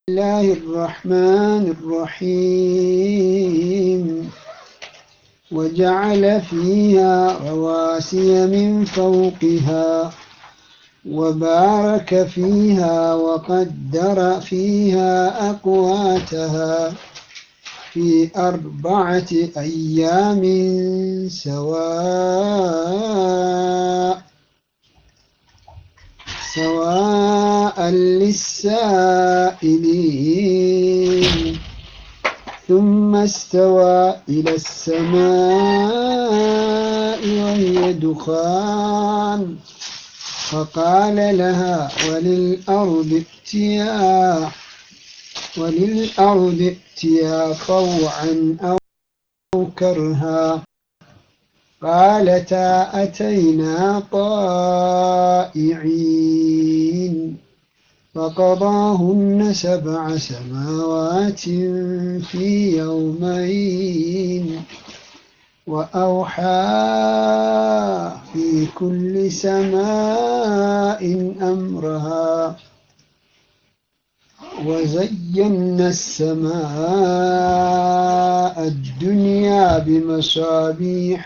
الله الرحمن الرحيم وجعل فيها رواسي من فوقها وبارك فيها وقدر فيها أقواتها في أربعة أيام سواء سواء للسائلين ثم استوى إلى السماء وهي دخان فقال لها وللأرض ائتيا وللأرض ائتيا طوعا أو كرها قالتا أتينا طائعين فقضاهن سبع سماوات في يومين وأوحى في كل سماء أمرها وزينا السماء الدنيا بمصابيح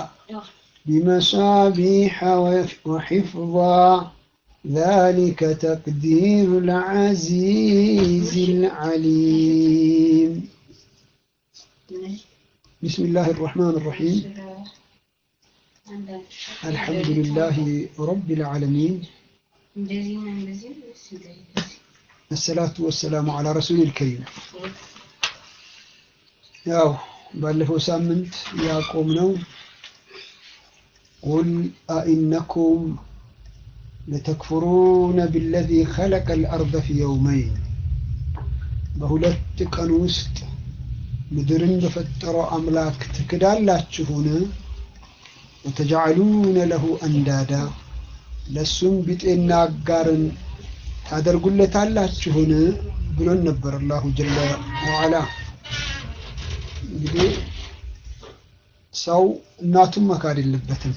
بمصابيح وحفظا ذلك تقدير العزيز العليم بسم الله الرحمن الرحيم الحمد لله رب العالمين الصلاة والسلام على رسول الكريم ያው ባለፈው ሳምንት ያቆምነው ቁል አኢነኩም ለተክፍሩነ ቢለዚ ኸለቀ ልአርደ ፊ የውመይን በሁለት ቀን ውስጥ ምድርን በፈጠረው አምላክ ትክዳላችሁን? ወተጃዕሉነ ለሁ አንዳዳ ለእሱም ቢጤና አጋርን ታደርጉለታላችሁን ብሎን ነበር አላሁ ጀለ ወዓላ። እንግዲህ ሰው እናቱን መካድ የለበትም።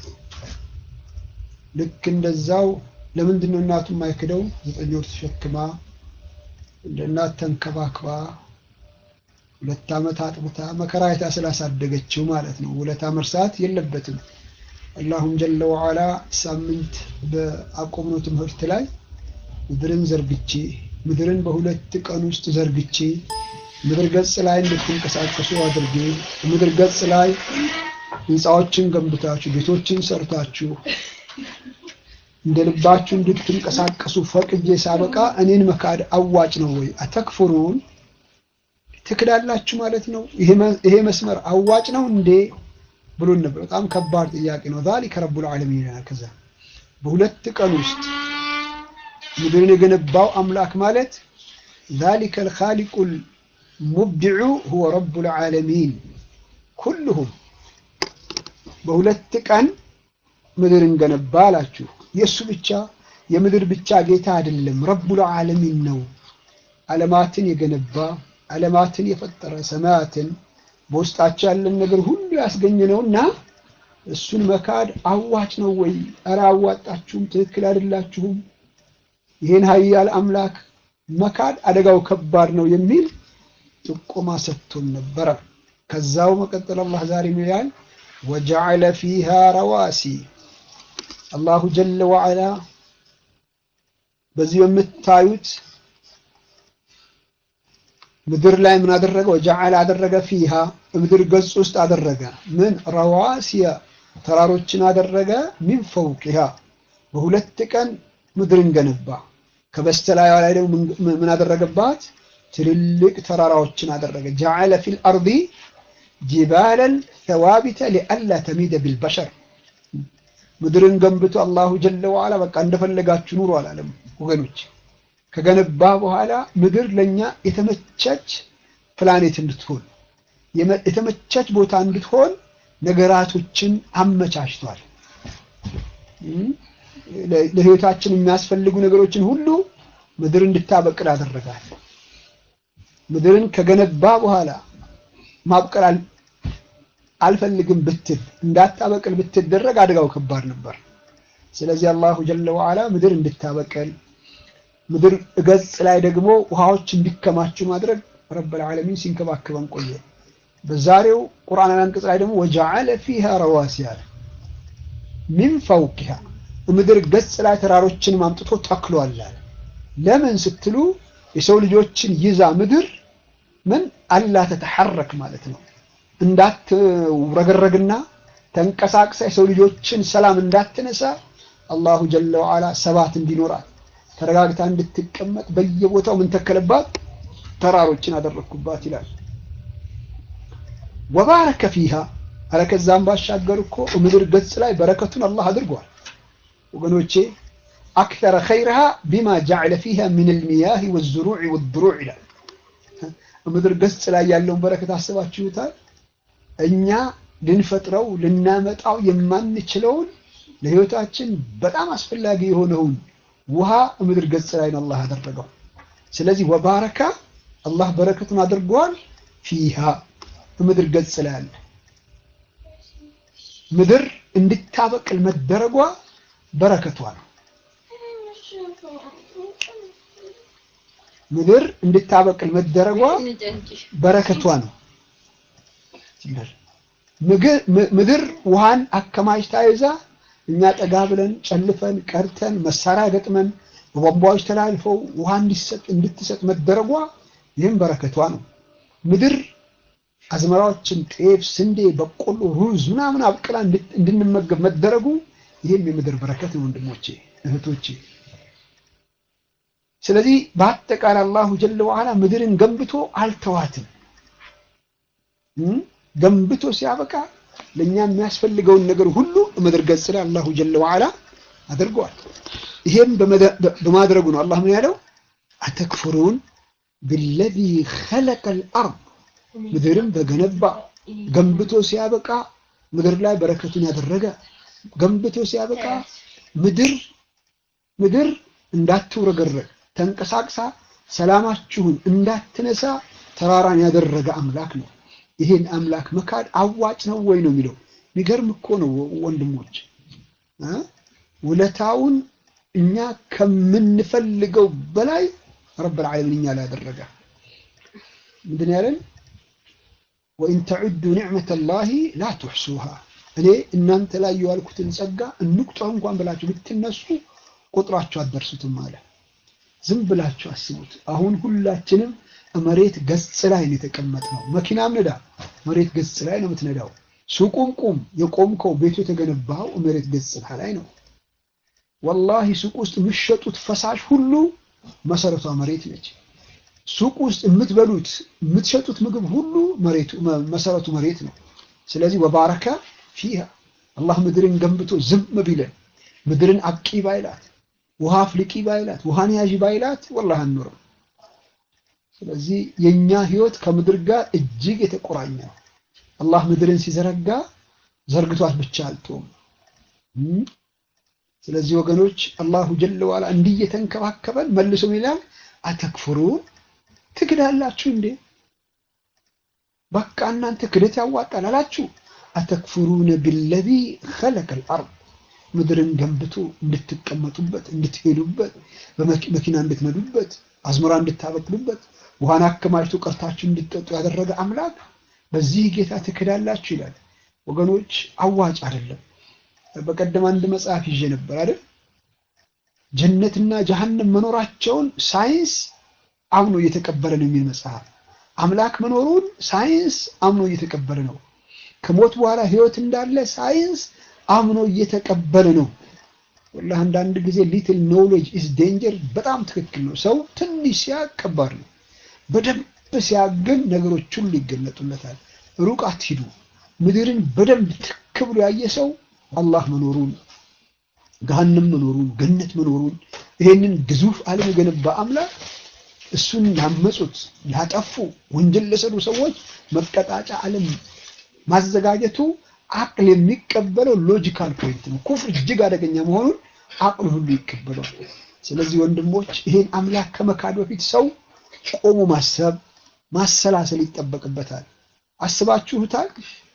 ልክ እንደዛው ለምንድን ነው እናቱን ማይክደው? ዘጠኝ ወር ተሸክማ እንደ እናት ተንከባክባ ሁለት ዓመት አጥብታ መከራ አይታ ስላሳደገችው ማለት ነው። ውለታ መርሳት የለበትም። አላሁም ጀለ ወዓላ ሳምንት በአቆምነው ትምህርት ላይ ምድርን ዘርግቼ ምድርን በሁለት ቀን ውስጥ ዘርግቼ ምድር ገጽ ላይ እንድትንቀሳቀሱ አድርጌ ምድር ገጽ ላይ ህንፃዎችን ገንብታችሁ ቤቶችን ሰርታችሁ እንደ ልባችሁ እንድትንቀሳቀሱ ፈቅጄ ሳበቃ እኔን መካድ አዋጭ ነው ወይ? አተክፍሩን ትክዳላችሁ ማለት ነው። ይሄ መስመር አዋጭ ነው እንዴ ብሎን ነበር። በጣም ከባድ ጥያቄ ነው። ዛሊከ ረቡል ዓለሚን ከዛ በሁለት ቀን ውስጥ ምድርን የገነባው አምላክ ማለት ዛሊከ ልኻሊቁል ሙብድዑ ሁወ ረቡል ዓለሚን ኩልሁም በሁለት ቀን ምድርን ገነባ አላችሁ። የእሱ ብቻ የምድር ብቻ ጌታ አይደለም፣ ረቡል ዓለሚን ነው። ዓለማትን የገነባ ዓለማትን የፈጠረ ሰማያትን በውስጣቸው ያለን ነገር ሁሉ ያስገኘ ነውና እሱን መካድ አዋጭ ነው ወይ? ኧረ አዋጣችሁም፣ ትክክል አይደላችሁም። ይህን ሀያል አምላክ መካድ አደጋው ከባድ ነው የሚል ጥቆማ ሰጥቶን ነበረ። ከዛው መቀጠል አላህ ዛሬ ይላል ወጀዐለ ፊሃ ረዋሲ አላሁ ጀለ ወዐላ በዚህ በምታዩት ምድር ላይ ምን አደረገ? ወጀዐለ አደረገ ፊሃ ምድር ገጽ ውስጥ አደረገ ምን ረዋሲያ ተራሮችን አደረገ ሚን ፈውቂሃ በሁለት ቀን ምድርን ገነባ። ከበስተላዩ ላይ ደግሞ ምን አደረገባት? ትልልቅ ተራራዎችን አደረገ። ጀዐለ ፊል አርዲ ጅባለን ተዋቢተ ሊአላ ተሚደ ቢልበሸር ምድርን ገንብቶ አላሁ ጀለ ወዐላ በቃ እንደፈለጋችሁ ኑሮ አላለም ወገኖች። ከገነባ በኋላ ምድር ለኛ የተመቸች ፕላኔት እንድትሆን የተመቸች ቦታ እንድትሆን ነገራቶችን አመቻችቷል። ለህይወታችን የሚያስፈልጉ ነገሮችን ሁሉ ምድር እንድታበቅል አደረጋል። ምድርን ከገነባ በኋላ ማብቀል አልፈልግም ብትል እንዳታበቅል ብትደረግ አደጋው ከባድ ነበር። ስለዚህ አላሁ ጀለ ወዐላ ምድር እንድታበቅል ምድር ገጽ ላይ ደግሞ ውሃዎች እንዲከማቹ ማድረግ ረብል ዓለሚን ሲንከባከበን ቆየ። በዛሬው ቁርአን አንቀጽ ላይ ደግሞ ወጀዐለ ፊሃ ረዋሲያ ሚን ፈውቂሃ ምድር ገጽ ላይ ተራሮችን ማምጥቶ ተክሏል አለ። ለምን ስትሉ የሰው ልጆችን ይዛ ምድር ምን አላ ተተሐረክ ማለት ነው እንዳትረገረግና ተንቀሳቅሳ የሰው ልጆችን ሰላም እንዳትነሳ አላሁ ጀለ ወዓላ ሰባት እንዲኖራት ተረጋግታ እንድትቀመጥ በየቦታው ምን ተከለባት? ተራሮችን አደረግኩባት ይላል። ወባረከ ፊሃ አረ ከዛም ባሻገር እኮ ምድር ገጽ ላይ በረከቱን አላህ አድርጓል። ወገኖቼ አክተረ ኸይርሃ ቢማ ጀዐለ ፊሃ ሚን አልሚያህ ወዝሩዕ ወድሩዕ ይላል። ምድር ገጽ ላይ ያለውን በረከት አስባችሁታል? እኛ ልንፈጥረው ልናመጣው የማንችለውን ለህይወታችን በጣም አስፈላጊ የሆነውን ውሃ ምድር ገጽ ላይ ነው አላህ ያደረገው። ስለዚህ ወባረካ አላህ በረከቱን አድርገዋል። ፊሃ ምድር ገጽ ላይ አለ። ምድር እንድታበቅል መደረጓ በረከቷ ነው። ምድር እንድታበቅል መደረጓ በረከቷ ነው። ምድር ውሃን አከማችታ ይዛ እኛ ጠጋ ብለን ጨልፈን ቀርተን መሳሪያ ገጥመን በቧንቧዎች ተላልፈው ውሃ እንዲሰጥ እንድትሰጥ መደረጓ ይህም በረከቷ ነው። ምድር አዝመራዎችን ጤፍ፣ ስንዴ፣ በቆሎ፣ ሩዝ ምናምን አብቅላ እንድንመገብ መደረጉ ይህም የምድር በረከት ነው ወንድሞቼ እህቶቼ። ስለዚህ በአጠቃላይ አላሁ ጀለ ወዓላ ምድርን ገንብቶ አልተዋትም። ገንብቶ ሲያበቃ ለእኛ የሚያስፈልገውን ነገር ሁሉ ምድር ገጽ ላይ አላሁ ጀለ ወዓላ አድርገዋል። ይሄም በማድረጉ ነው አላህ ምን ያለው አተክፍሩን ቢለዚ ኸለቀል አርድ ምድርን በገነባ ገንብቶ ሲያበቃ ምድር ላይ በረከቱን ያደረገ ገንብቶ ሲያበቃ ምድር ምድር እንዳትውረገረግ ተንቀሳቅሳ ሰላማችሁን እንዳትነሳ ተራራን ያደረገ አምላክ ነው። ይሄን አምላክ መካድ አዋጭ ነው ወይ ነው የሚለው። የሚገርም እኮ ነው ወንድሞች፣ ውለታውን እኛ ከምንፈልገው በላይ ረብል ዓለሚን እኛ ላይ ያደረገ ምንድን ያለን ወኢን ተዑዱ ኒዕመተ ላሂ ላ ትሕሱሃ እኔ እናንተ ላይ የዋልኩትን ጸጋ እንቁጠር እንኳን ብላችሁ ብትነሱ ቁጥራችሁ አትደርሱትም አለ። ዝም ብላችሁ አስቡት። አሁን ሁላችንም መሬት ገጽ ላይ ነው የተቀመጥነው። መኪናም ንዳ መሬት ገጽ ላይ ነው የምትነዳው። ሱቁም ቁም፣ የቆምከው ቤቱ የተገነባው መሬት ገጽ ላይ ነው። ወላሂ ሱቅ ውስጥ የምትሸጡት ፈሳሽ ሁሉ መሰረቷ መሬት ነች። ሱቅ ውስጥ የምትበሉት የምትሸጡት ምግብ ሁሉ መሬቱ መሰረቱ መሬት ነው። ስለዚህ ወባረከ ፊሃ አላህ ምድርን ገንብቶ ዝም ቢለን ምድርን አብቂ ባይላት ውሃ አፍልቂ ባይላት ውሃን ያዥ ባይላት ወላሂ አንኖርም። ስለዚህ የኛ ህይወት ከምድር ጋር እጅግ የተቆራኘ ነው። አላህ ምድርን ሲዘረጋ ዘርግቷት ብቻ አልተውም። ስለዚህ ወገኖች አላሁ ጀለ ዋላ እንዲህ እየተንከባከበን መልሶ ይላል አተክፍሩን ትክዳላችሁ እንዴ? በቃ እናንተ ክደት ያዋጣል አላችሁ። አተክፍሩነ ቢለዚ ኸለቀል አርድ ምድርን ገንብቶ እንድትቀመጡበት፣ እንድትሄዱበት፣ በመኪና እንድትነዱበት፣ አዝመራ እንድታበቅሉበት፣ ውሃን አከማችቶ ቀርታችሁ እንድትጠጡ ያደረገ አምላክ በዚህ ጌታ ትክዳላችሁ ይላል። ወገኖች አዋጭ አይደለም። በቀደም አንድ መጽሐፍ ይዤ ነበር አይደል? ጀነትና ጀሃነም መኖራቸውን ሳይንስ አምኖ እየተቀበለ ነው የሚል መጽሐፍ። አምላክ መኖሩን ሳይንስ አምኖ እየተቀበለ ነው። ከሞት በኋላ ህይወት እንዳለ ሳይንስ አምኖ እየተቀበለ ነው። ወላሂ አንዳንድ ጊዜ ሊትል ኖውሌጅ ኢዝ ዴንጀር በጣም ትክክል ነው። ሰው ትንሽ ሲያቅ ከባድ ነው። በደንብ ሲያገን ነገሮች ሁሉ ይገለጡለታል። ሩቅ አትሂዱ። ምድርን በደንብ ትክ ብሎ ያየ ሰው አላህ መኖሩን ገሃነም መኖሩን ገነት መኖሩን ይሄንን ግዙፍ ዓለም የገነባ አምላክ እሱን ያመጹት ያጠፉ ወንጀል ለሰሩ ሰዎች መቀጣጫ ዓለም ማዘጋጀቱ አቅል የሚቀበለው ሎጂካል ፖይንት ነው። ኩፍር እጅግ አደገኛ መሆኑን አቅል ሁሉ ይቀበለዋል። ስለዚህ ወንድሞች ይሄን አምላክ ከመካድ በፊት ሰው ቆሞ ማሰብ ማሰላሰል ይጠበቅበታል። አስባችሁታል?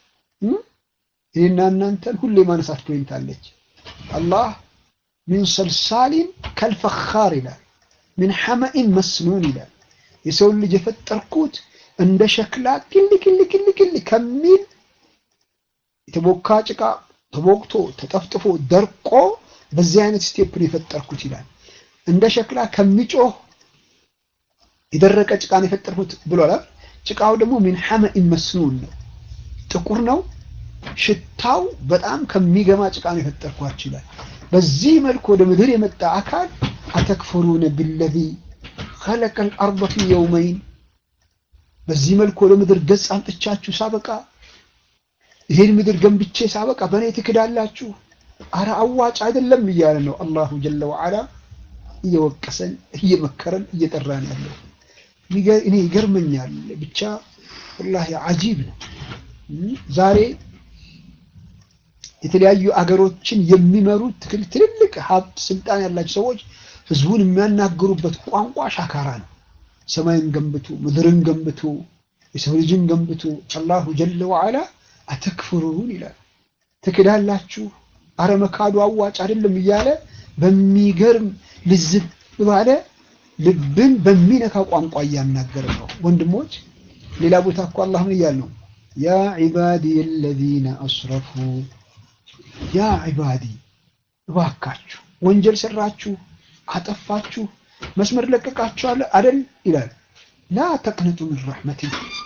እኔና እናንተን ሁሌ ማነሳት ፖይንት አለች። አላህ ሚን ሰልሳሊን ከልፈኻር ይላል። ምን ሐመኢን መስኑን ይላል። የሰውን ልጅ የፈጠርኩት እንደ ሸክላ ክል ክል ክል ክል ከሚል የተቦካ ጭቃ ተቦክቶ ተጠፍጥፎ ደርቆ በዚህ አይነት ስቴፕ ነው የፈጠርኩት ይላል። እንደ ሸክላ ከሚጮህ የደረቀ ጭቃን የፈጠርኩት ብሏል። ጭቃው ደግሞ ሚን ሐመኢን መስኑን ነው፣ ጥቁር ነው። ሽታው በጣም ከሚገማ ጭቃ ነው የፈጠርኳችሁ ይላል። በዚህ መልኩ ወደ ምድር የመጣ አካል አተክፈሩነ ቢለዚ ኸለቀል አርደ ፊ የውመይን በዚህ መልኩ ወደ ምድር ገጽ አምጥቻችሁ ሳበቃ ይሄን ምድር ገንብቼ ሳበቃ በእኔ ትክዳላችሁ? አረ አዋጭ አይደለም እያለ ነው አላሁ ጀለ ወዓላ እየወቀሰን እየመከረን እየጠራን ያለው። እኔ ይገርመኛል ብቻ ወላሂ አጂብ ነው። ዛሬ የተለያዩ አገሮችን የሚመሩት ትልልቅ ሀብት ስልጣን ያላቸው ሰዎች ህዝቡን የሚያናግሩበት ቋንቋ ሻካራ ነው። ሰማይን ገንብቱ፣ ምድርን ገንብቱ፣ የሰው ልጅን ገንብቱ። አላሁ ጀለ ወዓላ አተክፍሩን ይላል። ትክዳላችሁ፣ አረ መካዱ አዋጭ አይደለም እያለ በሚገርም ልዝብ ባለ ልብን በሚነካ ቋንቋ እያናገረ ነው። ወንድሞች ሌላ ቦታ እኮ አላህ ምን እያል ነው? ያ ዒባዲ አለዚነ አስረፉ ያ ዒባዲ እባካችሁ ወንጀል ሰራችሁ፣ አጠፋችሁ፣ መስመር ለቀቃችኋል አደል ይላል። ላ ተቅነጡ ምን ረሕመቲ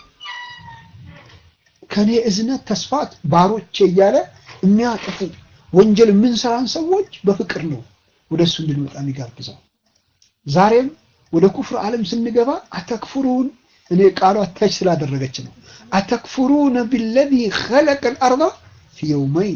ከኔ እዝነት ተስፋት ባሮቼ እያለ የሚያጠፉ ወንጀል የምንሰራን ሰዎች በፍቅር ነው ወደ እሱ እንድንመጣ የሚጋብዘው። ዛሬም ወደ ኩፍር ዓለም ስንገባ አተክፍሩን እኔ ቃሉ አታች ስላደረገች ነው። አተክፍሩነ ቢለዚ ኸለቀል አርዳ ፊ የውመይን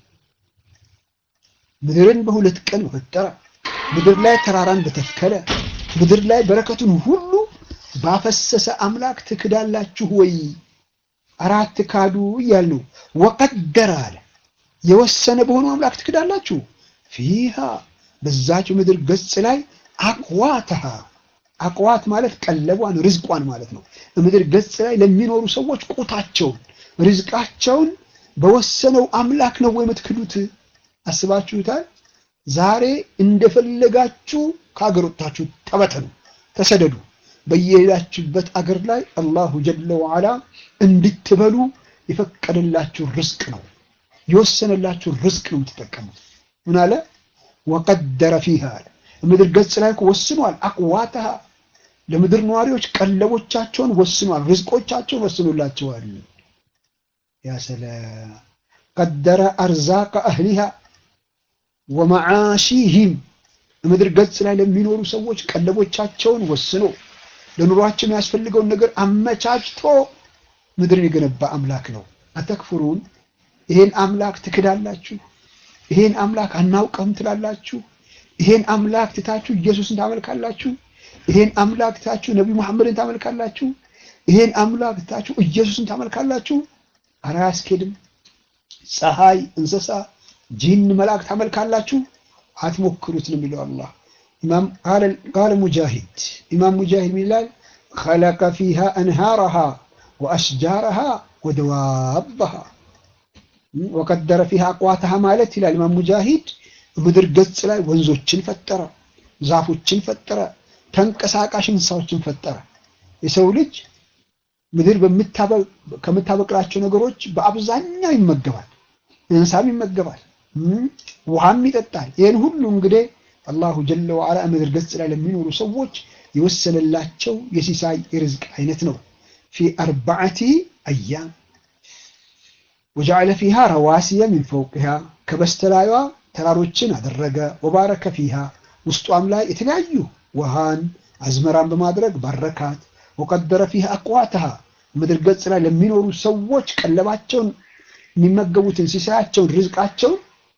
ምድርን በሁለት ቀን በፈጠረ ምድር ላይ ተራራን በተከለ ምድር ላይ በረከቱን ሁሉ ባፈሰሰ አምላክ ትክዳላችሁ ወይ? አራት ካዱ እያል ነው። ወቀደረ አለ የወሰነ በሆነው አምላክ ትክዳላችሁ። ፊሃ በዛች ምድር ገጽ ላይ አቅዋተሃ አቅዋት ማለት ቀለቧን ርዝቋን ማለት ነው። ምድር ገጽ ላይ ለሚኖሩ ሰዎች ቁታቸውን ርዝቃቸውን በወሰነው አምላክ ነው ወይ የምትክዱት? አስባችሁታል? ዛሬ እንደፈለጋችሁ ከአገር ወጥታችሁ ተበተኑ፣ ተሰደዱ። በየሄዳችሁበት አገር ላይ አላሁ ጀለ ወዓላ እንድትበሉ የፈቀደላችሁ ርዝቅ ነው፣ የወሰነላችሁ ርዝቅ ነው የምትጠቀሙት። ምን አለ? ወቀደረ ፊሃ አለ ምድር ገጽ ላይ ወስኗል። አቅዋተሃ ለምድር ነዋሪዎች ቀለቦቻቸውን ወስኗል፣ ርዝቆቻቸውን ወስኖላቸዋል። ያ ሰላም ቀደረ አርዛቀ አህሊሃ ወመዓሺሂም ምድር ገጽ ላይ ለሚኖሩ ሰዎች ቀለቦቻቸውን ወስኖ ለኑሯቸው የሚያስፈልገውን ነገር አመቻችቶ ምድርን የገነባ አምላክ ነው። አተክፍሩን ይሄን አምላክ ትክዳላችሁ? ይሄን አምላክ አናውቀውም ትላላችሁ? ይሄን አምላክ ትታችሁ ኢየሱስን ታመልካላችሁ? ይሄን አምላክ ትታችሁ ነቢዩ መሐመድን ታመልካላችሁ? ይሄን አምላክ ትታችሁ ኢየሱስን ታመልካላችሁ? ኧረ አያስኬድም። ፀሐይ፣ እንስሳ፣ ጂን፣ መላእክት ታመልካላችሁ? አትሞክሩት ነው የሚለው አላህ። ኢማም ቃለ ሙጃሂድ ኢማም ሙጃሂድ ይላል ኸለቀ ፊሃ አንሃረሃ ወአሽጃረሃ ወደዋበሃ ወቀደረ ፊሃ አቅዋተሃ ማለት ይላል ኢማም ሙጃሂድ ምድር ገጽ ላይ ወንዞችን ፈጠረ፣ ዛፎችን ፈጠረ፣ ተንቀሳቃሽ እንስሳዎችን ፈጠረ። የሰው ልጅ ምድር ከምታበቅላቸው ነገሮች በአብዛኛው ይመገባል። እንስሳም ይመገባል፣ ውሃም ይጠጣል። ይህን ሁሉ እንግዲህ አላሁ ጀለ ወዓላ ምድር ገጽ ላይ ለሚኖሩ ሰዎች የወሰነላቸው የሲሳይ የርዝቅ አይነት ነው። ፊ አርባዓቲ አያም ወጀዐለ ፊሃ ረዋሲየ ሚን ፈውቅሃ ከበስተላዩዋ ተራሮችን አደረገ። ወባረከ ፊሃ ውስጧም ላይ የተለያዩ ውሃን አዝመራን በማድረግ ባረካት። ወቀደረ ፊሃ አቅዋተሃ ምድር ገጽ ላይ ለሚኖሩ ሰዎች ቀለባቸውን የሚመገቡትን ሲሳያቸውን ርዝቃቸውን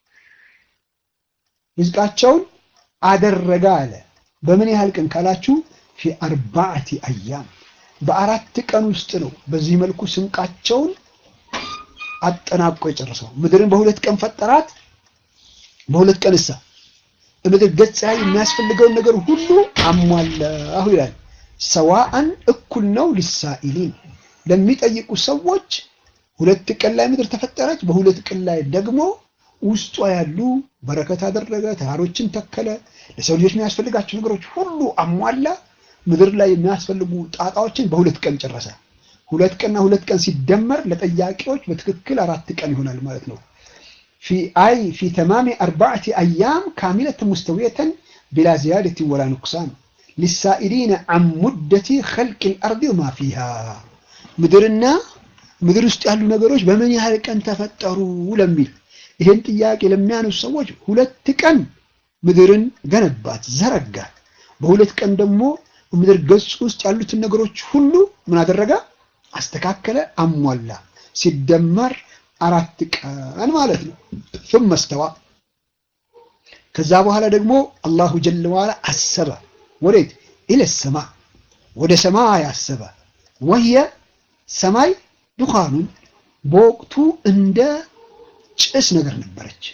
ርዝቃቸውን አደረገ አለ። በምን ያህል ቀን ካላችሁ ፊ አርባዕቲ አያም በአራት ቀን ውስጥ ነው። በዚህ መልኩ ስንቃቸውን አጠናቆ የጨረሰው ምድርን በሁለት ቀን ፈጠራት። በሁለት ቀን እሳ ምድር ገጽ ላይ የሚያስፈልገውን ነገር ሁሉ አሟላሁ ይላል። ሰዋአን እኩል ነው ሊሳኢሊን ለሚጠይቁ ሰዎች ሁለት ቀን ላይ ምድር ተፈጠረች። በሁለት ቀን ላይ ደግሞ ውስጧ ያሉ በረከት አደረገ፣ ተራሮችን ተከለ፣ ለሰው ልጆች የሚያስፈልጋቸው ነገሮች ሁሉ አሟላ። ምድር ላይ የሚያስፈልጉ ጣጣዎችን በሁለት ቀን ጨረሰ። ሁለት ቀንና ሁለት ቀን ሲደመር ለጠያቂዎች በትክክል አራት ቀን ይሆናል ማለት ነው። ፊ አይ ፊ ተማሚ አርባዕቲ አያም ካሚለትን ሙስተዊየተን ቢላ ዚያደትን ወላ ኑቅሳን ሊሳኢሊነ አን ሙደቲ ኸልቅ ልአርድ ወማ ፊሃ ምድርና ምድር ውስጥ ያሉ ነገሮች በምን ያህል ቀን ተፈጠሩ ለሚል ይህን ጥያቄ ለሚያነሱ ሰዎች ሁለት ቀን ምድርን ገነባት፣ ዘረጋት። በሁለት ቀን ደግሞ ምድር ገጽ ውስጥ ያሉትን ነገሮች ሁሉ ምን አደረገ? አስተካከለ፣ አሟላ። ሲደመር አራት ቀን ማለት ነው። ثم استوى ከዛ በኋላ ደግሞ አላሁ ጀለ ዋላ አሰበ። ወዴት? ኢለ ሰማ ወደ ሰማይ አሰበ። ወህየ ሰማይ ዱኻኑን በወቅቱ እንደ ጭስ ነገር ነበረች።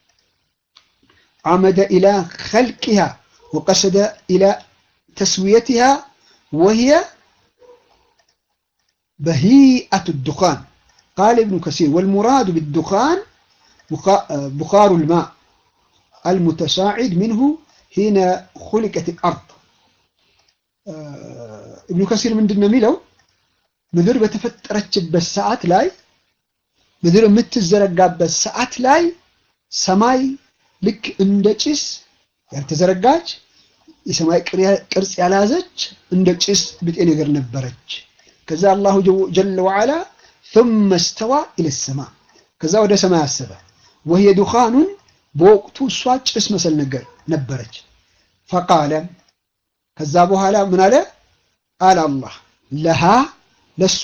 عمد إلى خلقها وقصد إلى تسويتها وهي بهيئة الدخان قال ابن كثير والمراد بالدخان بخار الماء المتصاعد منه حين خلقت الأرض ابن كثير من دنا ميلو ምድር በተፈጠረችበት ሰዓት ላይ ምድር የምትዘረጋበት ሰዓት ላይ ሰማይ ልክ እንደ ጭስ ያልተዘረጋች የሰማይ ቅርጽ ያልያዘች እንደ ጭስ ብጤ ነገር ነበረች። ከዛ አላሁ ጀለ ወዓላ ثم استوى إلى السماء ከዛ ወደ ሰማይ አሰበ። وهي دخان በወቅቱ እሷ ጭስ መሰል ነገር ነበረች። ፈቃለ ከዛ በኋላ ምን አለ? ቃል አላህ ለሃ ለሷ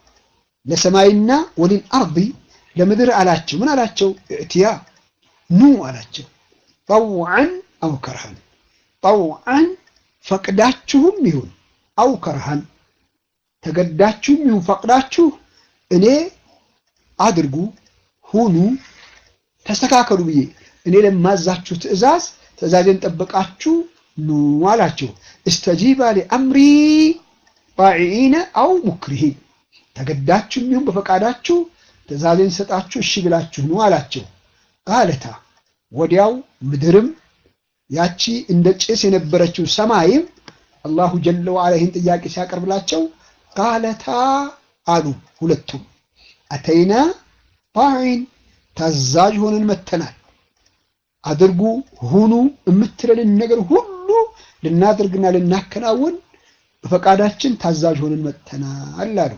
ለሰማይና ወሊል አርዲ ለምድር አላቸው። ምን አላቸው? እትያ ኑ አላቸው። ጠውዐን አው ከርሃን ጠውዐን ፈቅዳችሁም ይሁን አው ከርሃን ተገዳችሁም ይሁን ፈቅዳችሁ እኔ አድርጉ ሁኑ ተስተካከሉ ብዬ እኔ ለማዛችሁ ትእዛዝ ትእዛዜን ጠበቃችሁ ኑ አላቸው። እስተጂባ ሊአምሪ ጣዒኢነ አው ሙክሪሂን ተገዳችሁም ይሁን በፈቃዳችሁ ትእዛዜን ሰጣችሁ እሺ ብላችሁ ኑ አላቸው። ቃለታ ወዲያው ምድርም ያቺ እንደ ጭስ የነበረችው ሰማይም አላሁ ጀለ ወዓላ ይህን ጥያቄ ሲያቀርብላቸው ቃለታ አሉ ሁለቱም አተይና ጣዒን ታዛዥ ሆነን መተናል። አድርጉ ሁኑ የምትለንን ነገር ሁሉ ልናደርግና ልናከናውን በፈቃዳችን ታዛዥ ሆነን መተናል አሉ።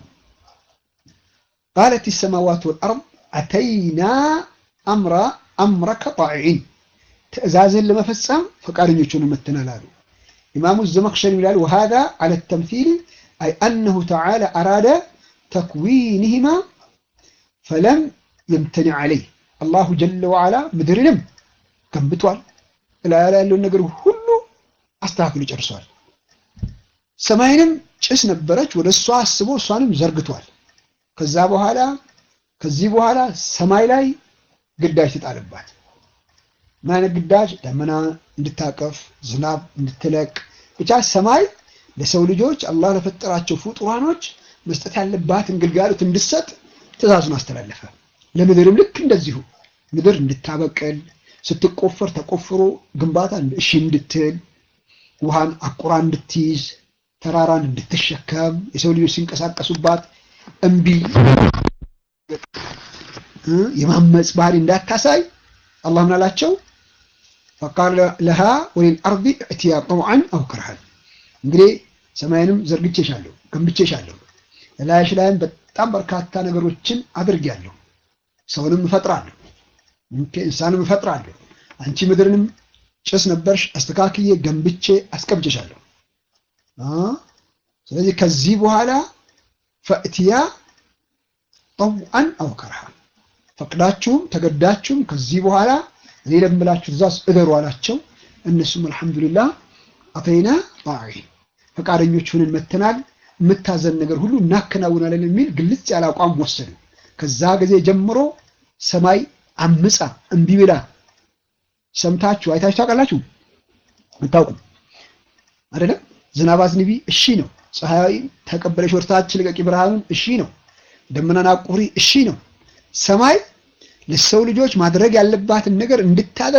ቃለት ሰማዋት ወልአርድ አተይና አምራ አምረከ ጣዒን ትእዛዝን ለመፈጸም ፈቃደኞች ሆነን መተናል አሉ። ኢማሙ ዘመክሸሪ ይላል ወሃዛ ዐለ ተምሲል አይ አነሁ ተዓላ አራደ ተክዊንህማ ፈለም የምተኒ ዐለይህ አላሁ ጀለ ወዓላ ምድርንም ገንብቷል። እላ ያለውን ነገር ሁሉ አስተካክሎ ጨርሷል። ሰማይንም ጭስ ነበረች፣ ወደ እሷ አስቦ እሷንም ዘርግቷል። ከዛ በኋላ ከዚህ በኋላ ሰማይ ላይ ግዳጅ ትጣልባት። ምን አይነት ግዳጅ? ደመና እንድታቀፍ፣ ዝናብ እንድትለቅ፣ ብቻ ሰማይ ለሰው ልጆች አላህ ለፈጠራቸው ፍጡራኖች መስጠት ያለባትን ግልጋሎት እንድትሰጥ ትእዛዙን አስተላለፈ። ለምድርም ልክ እንደዚሁ ምድር እንድታበቅል ስትቆፈር ተቆፍሮ ግንባታ እሺ እንድትል ውሃን አቁራ እንድትይዝ ተራራን እንድትሸከም የሰው ልጆች ሲንቀሳቀሱባት እምቢ የማመፅ ባህሪ እንዳታሳይ አላህ ምን አላቸው? ፈቃለ ለሃ ወሊል አርዲ እትያ ጠውዐን አው ከርሃን። እንግዲህ ሰማይንም ዘርግቼሻለሁ፣ ገንብቼሻለሁ፣ ላይሽ ላይም በጣም በርካታ ነገሮችን አድርጌያለሁ። ሰውንም እፈጥራለሁ፣ እንስሳንም እፈጥራለሁ። አንቺ ምድርንም ጭስ ነበርሽ፣ አስተካክዬ ገንብቼ አስቀምጬሻለሁ። ስለዚህ ከዚህ በኋላ ፈእትያ ጠውዐን አው ከርሃን ፈቅዳችሁም ተገዳችሁም ከዚህ በኋላ እኔ ለምላችሁ ትእዛዝ እደሩ አላቸው። እነሱም አልሐምዱሊላህ አተይና ጣዒን ፈቃደኞች ሆነን መተናል፣ የምታዘን ነገር ሁሉ እናከናውናለን የሚል ግልጽ ያለ አቋም ወሰዱ። ከዛ ጊዜ ጀምሮ ሰማይ አምፃ እምቢ ብላ ሰምታችሁ አይታችሁ ታውቃላችሁ? አታውቁም አይደለም? ዝናብ አዝንቢ እሺ ነው። ፀሐይ ተቀበለሽ ወርታች ልቀቂ ብርሃኑን እሺ ነው። ደመናን አቁሪ እሺ ነው። ሰማይ ለሰው ልጆች ማድረግ ያለባትን ነገር እንድታደርግ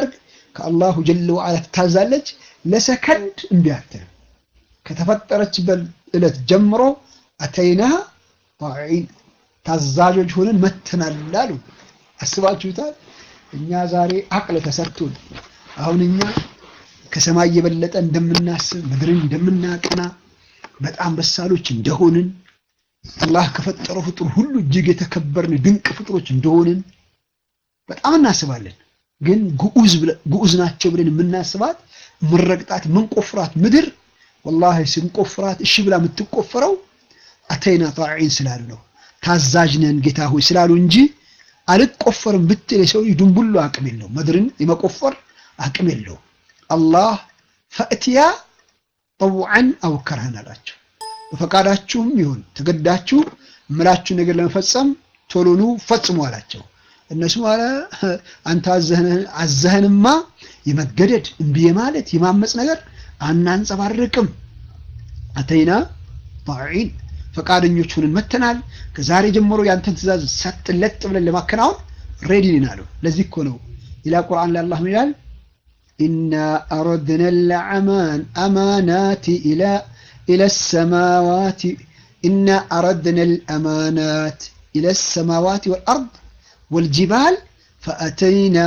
ከአላሁ ጀለ ወዓላ ትታዛለች። ለሰከንድ እምቢ አትልም። ከተፈጠረችበት ዕለት ጀምሮ አተይናሃ ጣዒን ታዛዦች ሆነን መተናል አሉ። አስባችሁታል? እኛ ዛሬ አቅል ተሰርቶን አሁን እኛ ከሰማይ የበለጠ እንደምናስብ ምድርን እንደምናቀና በጣም በሳሎች እንደሆንን አላህ ከፈጠረው ፍጡር ሁሉ እጅግ የተከበርን ድንቅ ፍጡሮች እንደሆንን በጣም እናስባለን። ግን ግዑዝ ናቸው ብለን የምናስባት ምንረግጣት ምንቆፍራት ምድር ወላሂ ስንቆፍራት እሺ ብላ የምትቆፈረው አተይና ጣዒን ስላሉ ነው። ታዛዥ ነን ጌታ ሆይ ስላሉ እንጂ አልቆፈርም ብትል የሰው ልጅ ድንቡሎ አቅም የለው፣ ምድርን የመቆፈር አቅም የለው። አላህ ፈእትያ ጠውዐን አው ከርሀን አላቸው። በፈቃዳችሁም ይሁን ተገዳችሁ እምላችሁ ነገር ለመፈጸም ቶሎኑ ፈጽሙ አላቸው። እነሱ አለ አንተ አዘህንማ የመገደድ እምቢ ማለት የማመፅ ነገር አናንጸባርቅም። አተይና ጣዒን ፈቃደኞች ሆነን መተናል። ከዛሬ ጀምሮ ያንተን ትእዛዝ ሰጥለጥ ብለን ለማከናወን ሬዲ ነን አሉ። ለዚህ እኮ ነው ሌላ ቁርአን ላይ አላህ ይላል ኢና አረድና ለአማን አማናቲ ኢላ ኢለ ሰማዋቲ ኢና አረድና ልአማናት ኢለ ሰማዋት ወልአርድ ወልጅባል ፈአተይና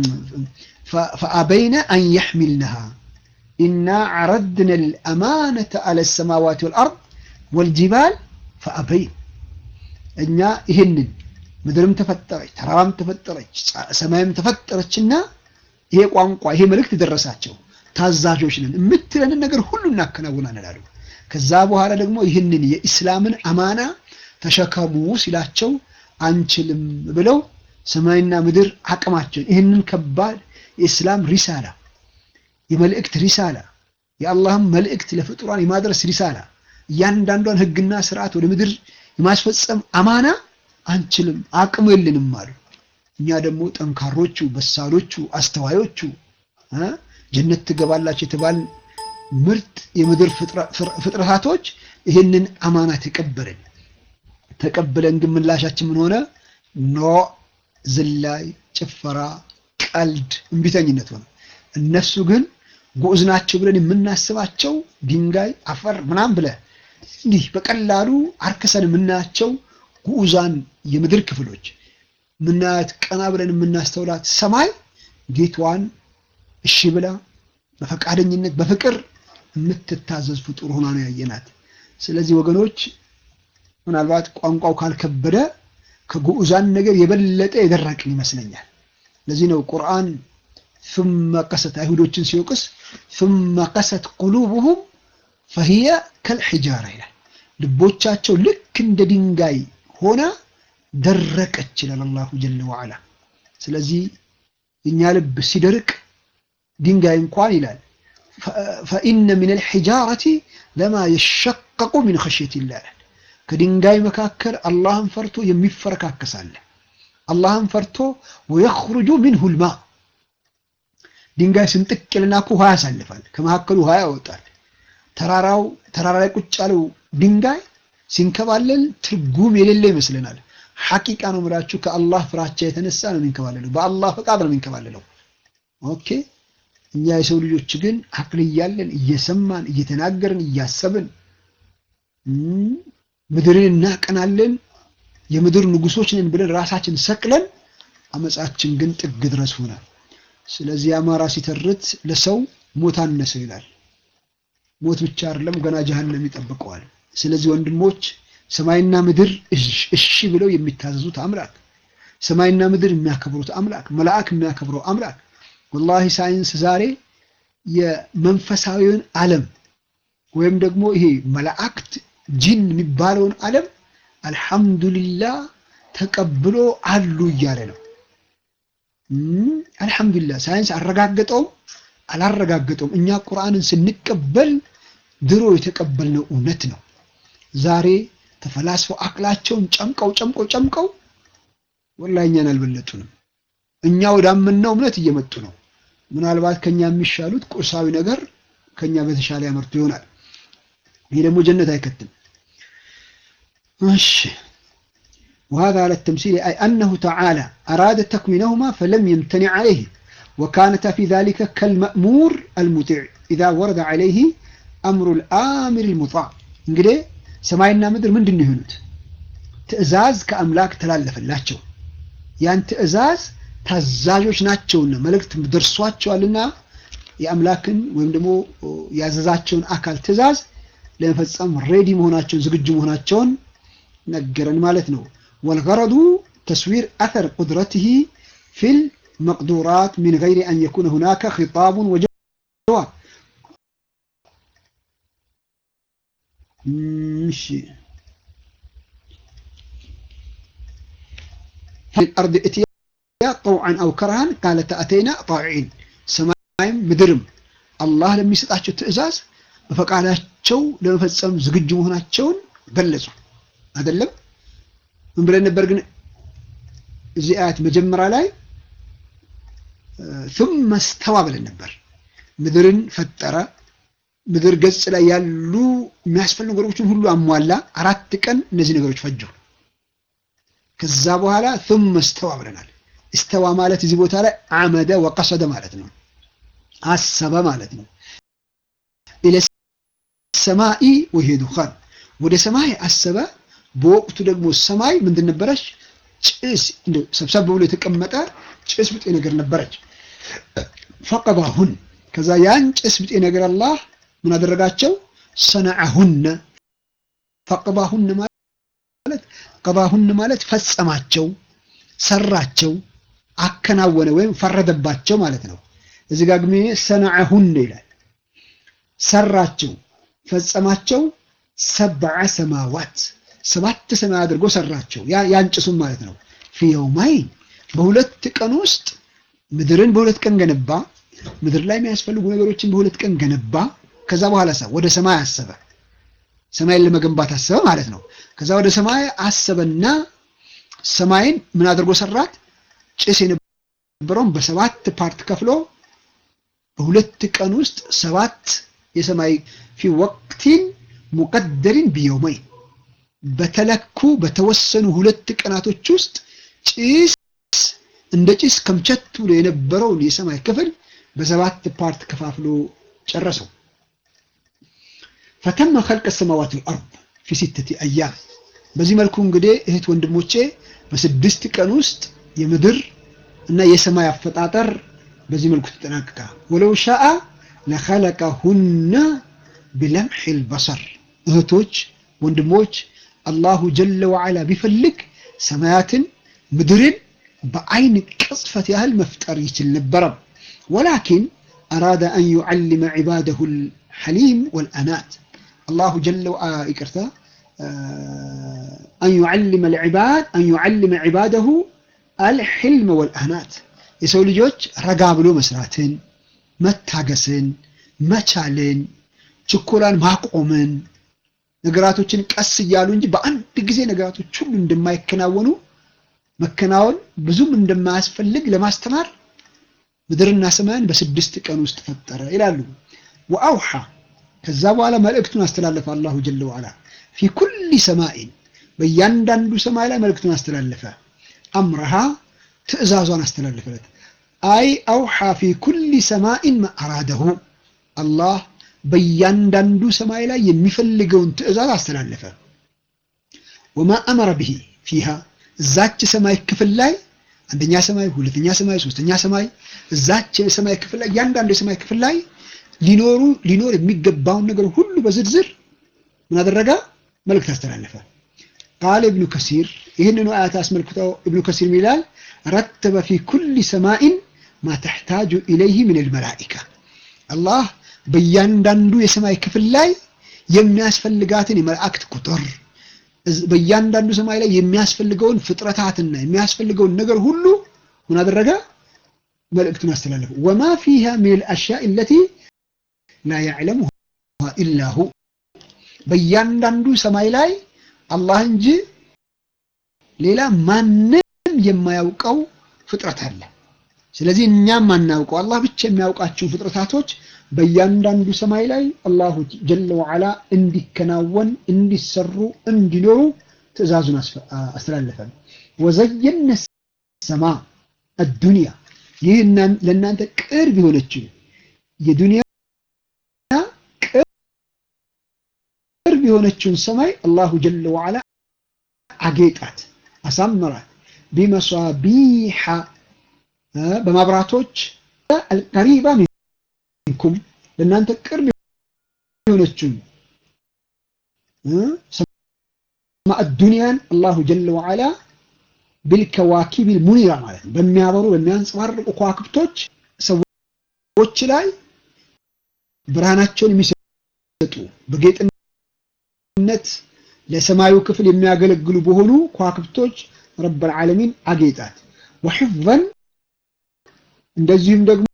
ፈአበይና አን የሕሚልነሃ ኢና ዓረድና ልአማነተ አለ ሰማዋት ወልአርድ ወልጅባል ፈአበይን እኛ ይህንን ምድርም ተፈጠረች፣ ተራራም ተፈጠረች፣ ሰማይም ተፈጠረችና ይሄ ቋንቋ ይሄ መልእክት ደረሳቸው። ታዛዦች ነን፣ የምትለንን ነገር ሁሉ እናከናውናለን አሉ። ከዛ በኋላ ደግሞ ይህንን የኢስላምን አማና ተሸከሙ ሲላቸው አንችልም ብለው ሰማይና ምድር አቅማቸውን ይህንን ከባድ የኢስላም ሪሳላ የመልእክት ሪሳላ የአላህም መልእክት ለፍጡራን የማድረስ ሪሳላ እያንዳንዷን ሕግና ስርዓት ወደ ምድር የማስፈጸም አማና አንችልም፣ አቅሙ የለንም አሉ። እኛ ደግሞ ጠንካሮቹ፣ በሳሎቹ፣ አስተዋዮቹ ጀነት ትገባላችሁ የተባል ምርጥ የምድር ፍጥረታቶች ይህንን አማና ተቀበልን። ተቀብለን ግን ምላሻችን ምን ሆነ? ኖ ዝላይ፣ ጭፈራ፣ ቀልድ፣ እምቢተኝነት ሆነ። እነሱ ግን ጉዑዝ ናቸው ብለን የምናስባቸው ድንጋይ፣ አፈር ምናምን ብለ እንዲህ በቀላሉ አርከሰን የምናያቸው ጉዑዛን የምድር ክፍሎች ምናያት ቀና ብለን የምናስተውላት ሰማይ ጌቷን እሺ ብላ በፈቃደኝነት በፍቅር የምትታዘዝ ፍጡር ሆና ነው ያየናት። ስለዚህ ወገኖች ምናልባት ቋንቋው ካልከበደ ከጉዑዛን ነገር የበለጠ የደረቅን ይመስለኛል። ለዚህ ነው ቁርአን ثم قست አይሁዶችን ሲወቅስ ثم قست قلوبهم فهي كالحجارة ይላል። ልቦቻቸው ልክ እንደ ድንጋይ ሆና ደረቀች ይላል አላሁ ጀለ ወዓላ። ስለዚህ የኛ ልብ ሲደርቅ ድንጋይ እንኳን ይላል ፈኢነ ሚን አልሒጃረቲ ለማ የሸቀቁ ሚን ኸሽየቲላህ ይላል። ከድንጋይ መካከል አላህን ፈርቶ የሚፈረካከሳለ አላህን ፈርቶ ወየኽሩጁ ሚንሁ ልማ ድንጋይ ስንጥቅ ይልና እኮ ውሃ ያሳልፋል፣ ከመካከሉ ውሃ ያወጣል። ተራራው ተራራ ላይ ቁጭ ያለው ድንጋይ ሲንከባለል ትርጉም የሌለ ይመስለናል። ሐቂቃ ነው የምላችሁ ከአላህ ፍራቻ የተነሳ ነው የሚንከባለለው፣ በአላህ ፈቃድ ነው የሚንከባለለው። ኦኬ እኛ የሰው ልጆች ግን አቅል እያለን እየሰማን እየተናገርን እያሰብን ምድርን እናቀናለን የምድር ንጉሶች ነን ብለን ራሳችን ሰቅለን አመፃችን ግን ጥግ ድረስ ሆናል። ስለዚህ አማራ ሲተርት ለሰው ሞት አነሰው ይላል። ሞት ብቻ አይደለም ገና ጀሃነም ይጠብቀዋል። ስለዚህ ወንድሞች ሰማይና ምድር እሺ ብለው የሚታዘዙት አምላክ፣ ሰማይና ምድር የሚያከብሩት አምላክ፣ መልአክ የሚያከብረው አምላክ ወላሂ ሳይንስ ዛሬ የመንፈሳዊውን ዓለም ወይም ደግሞ ይሄ መላእክት ጂን የሚባለውን ዓለም አልሐምዱሊላህ ተቀብሎ አሉ እያለ ነው። አልሐምዱሊላህ ሳይንስ አረጋገጠውም አላረጋገጠውም እኛ ቁርአንን ስንቀበል ድሮ የተቀበልነው እውነት ነው። ዛሬ ተፈላስፈው አቅላቸውን ጨምቀው ጨምቀው ጨምቀው ወላሂ እኛን አልበለጡንም። እኛ ወዳመንነው እምነት እየመጡ ነው። ምናልባት ከኛ የሚሻሉት ቁሳዊ ነገር ከኛ በተሻለ ያመርቱ ይሆናል። ይሄ ደግሞ ጀነት አይከትም። እሺ وهذا على التمثيل أي أنه تعالى أراد تكوينهما فلم يمتنع عليه وكانتا في ذلك كالمأمور المطيع إذا ورد عليه أمر الآمر المطاع እንግዲህ ሰማይና ምድር ምንድን ነው የሆኑት? ትእዛዝ ከአምላክ ተላለፈላቸው። ያን ትእዛዝ ታዛዦች ናቸውና መልእክት ደርሷቸዋልና የአምላክን ወይም ደግሞ ያዘዛቸውን አካል ትእዛዝ ለመፈጸም ሬዲ መሆናቸውን ዝግጁ መሆናቸውን ነገረን ማለት ነው። ወልገረዱ ተስዊር አተር ቁድረትህ ፊል መቅዱራት ሚን ገይሪ አን የኩነ ሁናከ ኺጣቡን ወጀዋብ እሺ الأرض اتيا طوعا أو كرها قالت أتينا طائعين ሰማይም ምድርም አላህ ለሚሰጣቸው ትእዛዝ በፈቃዳቸው ለመፈጸም ዝግጁ መሆናቸውን ገለጹ። አይደለም ምን ብለን ነበር ግን እዚህ አያት መጀመሪያ ላይ ثم استوى ብለን ነበር። ምድርን ፈጠረ። ምድር ገጽ ላይ ያሉ የሚያስፈልጉ ነገሮችን ሁሉ አሟላ። አራት ቀን እነዚህ ነገሮች ፈጁ። ከዛ በኋላ ثم استوى ብለናል። استوى ማለት እዚህ ቦታ ላይ አመደ ወቀሰደ ማለት ነው። አሰበ ማለት ነው። ኢለ ሰማኢ ወሂ ዱኻን ወደ ሰማይ አሰበ። በወቅቱ ደግሞ ሰማይ ምንድን ነበረች? ጭስ ሰብሰብ ብሎ የተቀመጠ ጭስ ብጤ ነገር ነበረች። ፈቀባሁን ከዛ ያን ጭስ ብጤ ነገር አላህ ምን አደረጋቸው? ሰነዐሁነ ፈቀባሁን ማለት ቀባሁን ማለት ፈጸማቸው፣ ሰራቸው፣ አከናወነ ወይም ፈረደባቸው ማለት ነው። እዚህ ጋር ግን ሰነዐሁን ይላል። ሰራቸው፣ ፈጸማቸው። ሰብዐ ሰማዋት ሰባት ሰማይ አድርጎ ሰራቸው። ያንጭሱም ማለት ነው። ፊ የውማይን በሁለት ቀን ውስጥ ምድርን በሁለት ቀን ገነባ። ምድር ላይ የሚያስፈልጉ ነገሮችን በሁለት ቀን ገነባ። ከዛ በኋላ ወደ ሰማይ አሰበ። ሰማይን ለመገንባት አሰበ ማለት ነው። ከዛ ወደ ሰማይ አሰበና ሰማይን ምን አድርጎ ሰራት? ጭስ የነበረውን በሰባት ፓርት ከፍሎ በሁለት ቀን ውስጥ ሰባት የሰማይ ፊ ወቅቲን ሙቀደሪን ቢየውመይን በተለኩ በተወሰኑ ሁለት ቀናቶች ውስጥ ጭስ እንደ ጭስ ከምቸት ብሎ የነበረውን የሰማይ ክፍል በሰባት ፓርት ከፋፍሎ ጨረሰው። ፈተመ ኸልቀ ሰማዋት ወልአርድ ፊ ሲተቲ አያም። በዚህ መልኩ እንግዲህ እህት ወንድሞቼ በስድስት ቀን ውስጥ የምድር እና የሰማይ አፈጣጠር በዚህ መልኩ ተጠናቀቀ። ወለው ሻአ ለኸለቀሁነ ቢለምሒል በሰር እህቶች ወንድሞች አላሁ ጀለ ወዓላ ቢፈልግ ሰማያትን ምድርን በአይን ቅጽፈት ያህል መፍጠር ይችል ነበረ። ወላኪን አራደ አን ዩዓልመ ዒባደሁ ልሐሊም ወልአናት አላሁ ጀለ ይቅርታ አን ዩዓልመ ልዕባድ አን ዩዓልመ ዒባደሁ አልሕልም ወልአናት የሰው ልጆች ረጋ ብሎ መስራትን፣ መታገስን፣ መቻልን፣ ችኮላን ማቆምን ነገራቶችን ቀስ እያሉ እንጂ በአንድ ጊዜ ነገራቶች ሁሉ እንደማይከናወኑ መከናወን ብዙም እንደማያስፈልግ ለማስተማር ምድርና ሰማያን በስድስት ቀን ውስጥ ፈጠረ ይላሉ። ወአውሓ ከዛ በኋላ መልእክቱን አስተላለፈ አላሁ ጀለ ወዓላ ፊ ኩሊ ሰማኢን በእያንዳንዱ ሰማይ ላይ መልእክቱን አስተላለፈ። አምረሃ ትእዛዟን አስተላለፈለት። አይ አውሓ ፊ ኩሊ ሰማኢን መአራደሁ አላህ በእያንዳንዱ ሰማይ ላይ የሚፈልገውን ትእዛዝ አስተላለፈ። ወማ አመረ ብሂ ፊሃ እዛች ሰማይ ክፍል ላይ አንደኛ ሰማይ፣ ሁለተኛ ሰማይ፣ ሶስተኛ ሰማይ እዛች የሰማይ ክፍል ላይ እያንዳንዱ የሰማይ ክፍል ላይ ሊኖሩ ሊኖር የሚገባውን ነገር ሁሉ በዝርዝር ምን አደረገ? መልእክት አስተላለፈ። ቃል ኢብኑ ከሲር ይህንኑ አያት አስመልክተው ኢብኑ ከሲር ይላል ረተበ ፊ ኩሊ ሰማኢን ማ ተሕታጁ ኢለይህ ምን ልመላኢካ አላህ በእያንዳንዱ የሰማይ ክፍል ላይ የሚያስፈልጋትን የመላእክት ቁጥር በእያንዳንዱ ሰማይ ላይ የሚያስፈልገውን ፍጥረታትና የሚያስፈልገውን ነገር ሁሉ ምን አደረገ? መልእክቱን አስተላለፈ። ወማ ፊሃ ሚን አልአሽያእ አለቲ ላ ያዕለሙሃ ኢላ ሁ በእያንዳንዱ ሰማይ ላይ አላህ እንጂ ሌላ ማንም የማያውቀው ፍጥረት አለ። ስለዚህ እኛም አናውቀው አላህ ብቻ የሚያውቃቸው ፍጥረታቶች በእያንዳንዱ ሰማይ ላይ አላሁ ጀለ ወዓላ እንዲከናወን እንዲሰሩ እንዲኖሩ ትእዛዙን አስተላለፈ። ወዘየነ ሰማ አዱንያ ይህ ለእናንተ ቅርብ የሆነችው የዱንያ ቅርብ የሆነችውን ሰማይ አላሁ ጀለ ወዓላ አጌጣት፣ አሳምራት ቢመሷቢሐ በማብራቶች አልቀሪባ ሚንኩም ለእናንተ ቅርብ የሆነችውን ሰማዕ ዱንያን አላሁ ጀለ ወዓላ ቢልከዋኪቢል ሙኒራ ማለት ነው። በሚያበሩ በሚያንጸባርቁ ከዋክብቶች ሰዎች ላይ ብርሃናቸውን የሚሰጡ በጌጥነት ለሰማዩ ክፍል የሚያገለግሉ በሆኑ ከዋክብቶች ረብል ዓለሚን አጌጣት። ወሒፍዘን እንደዚሁም ደግሞ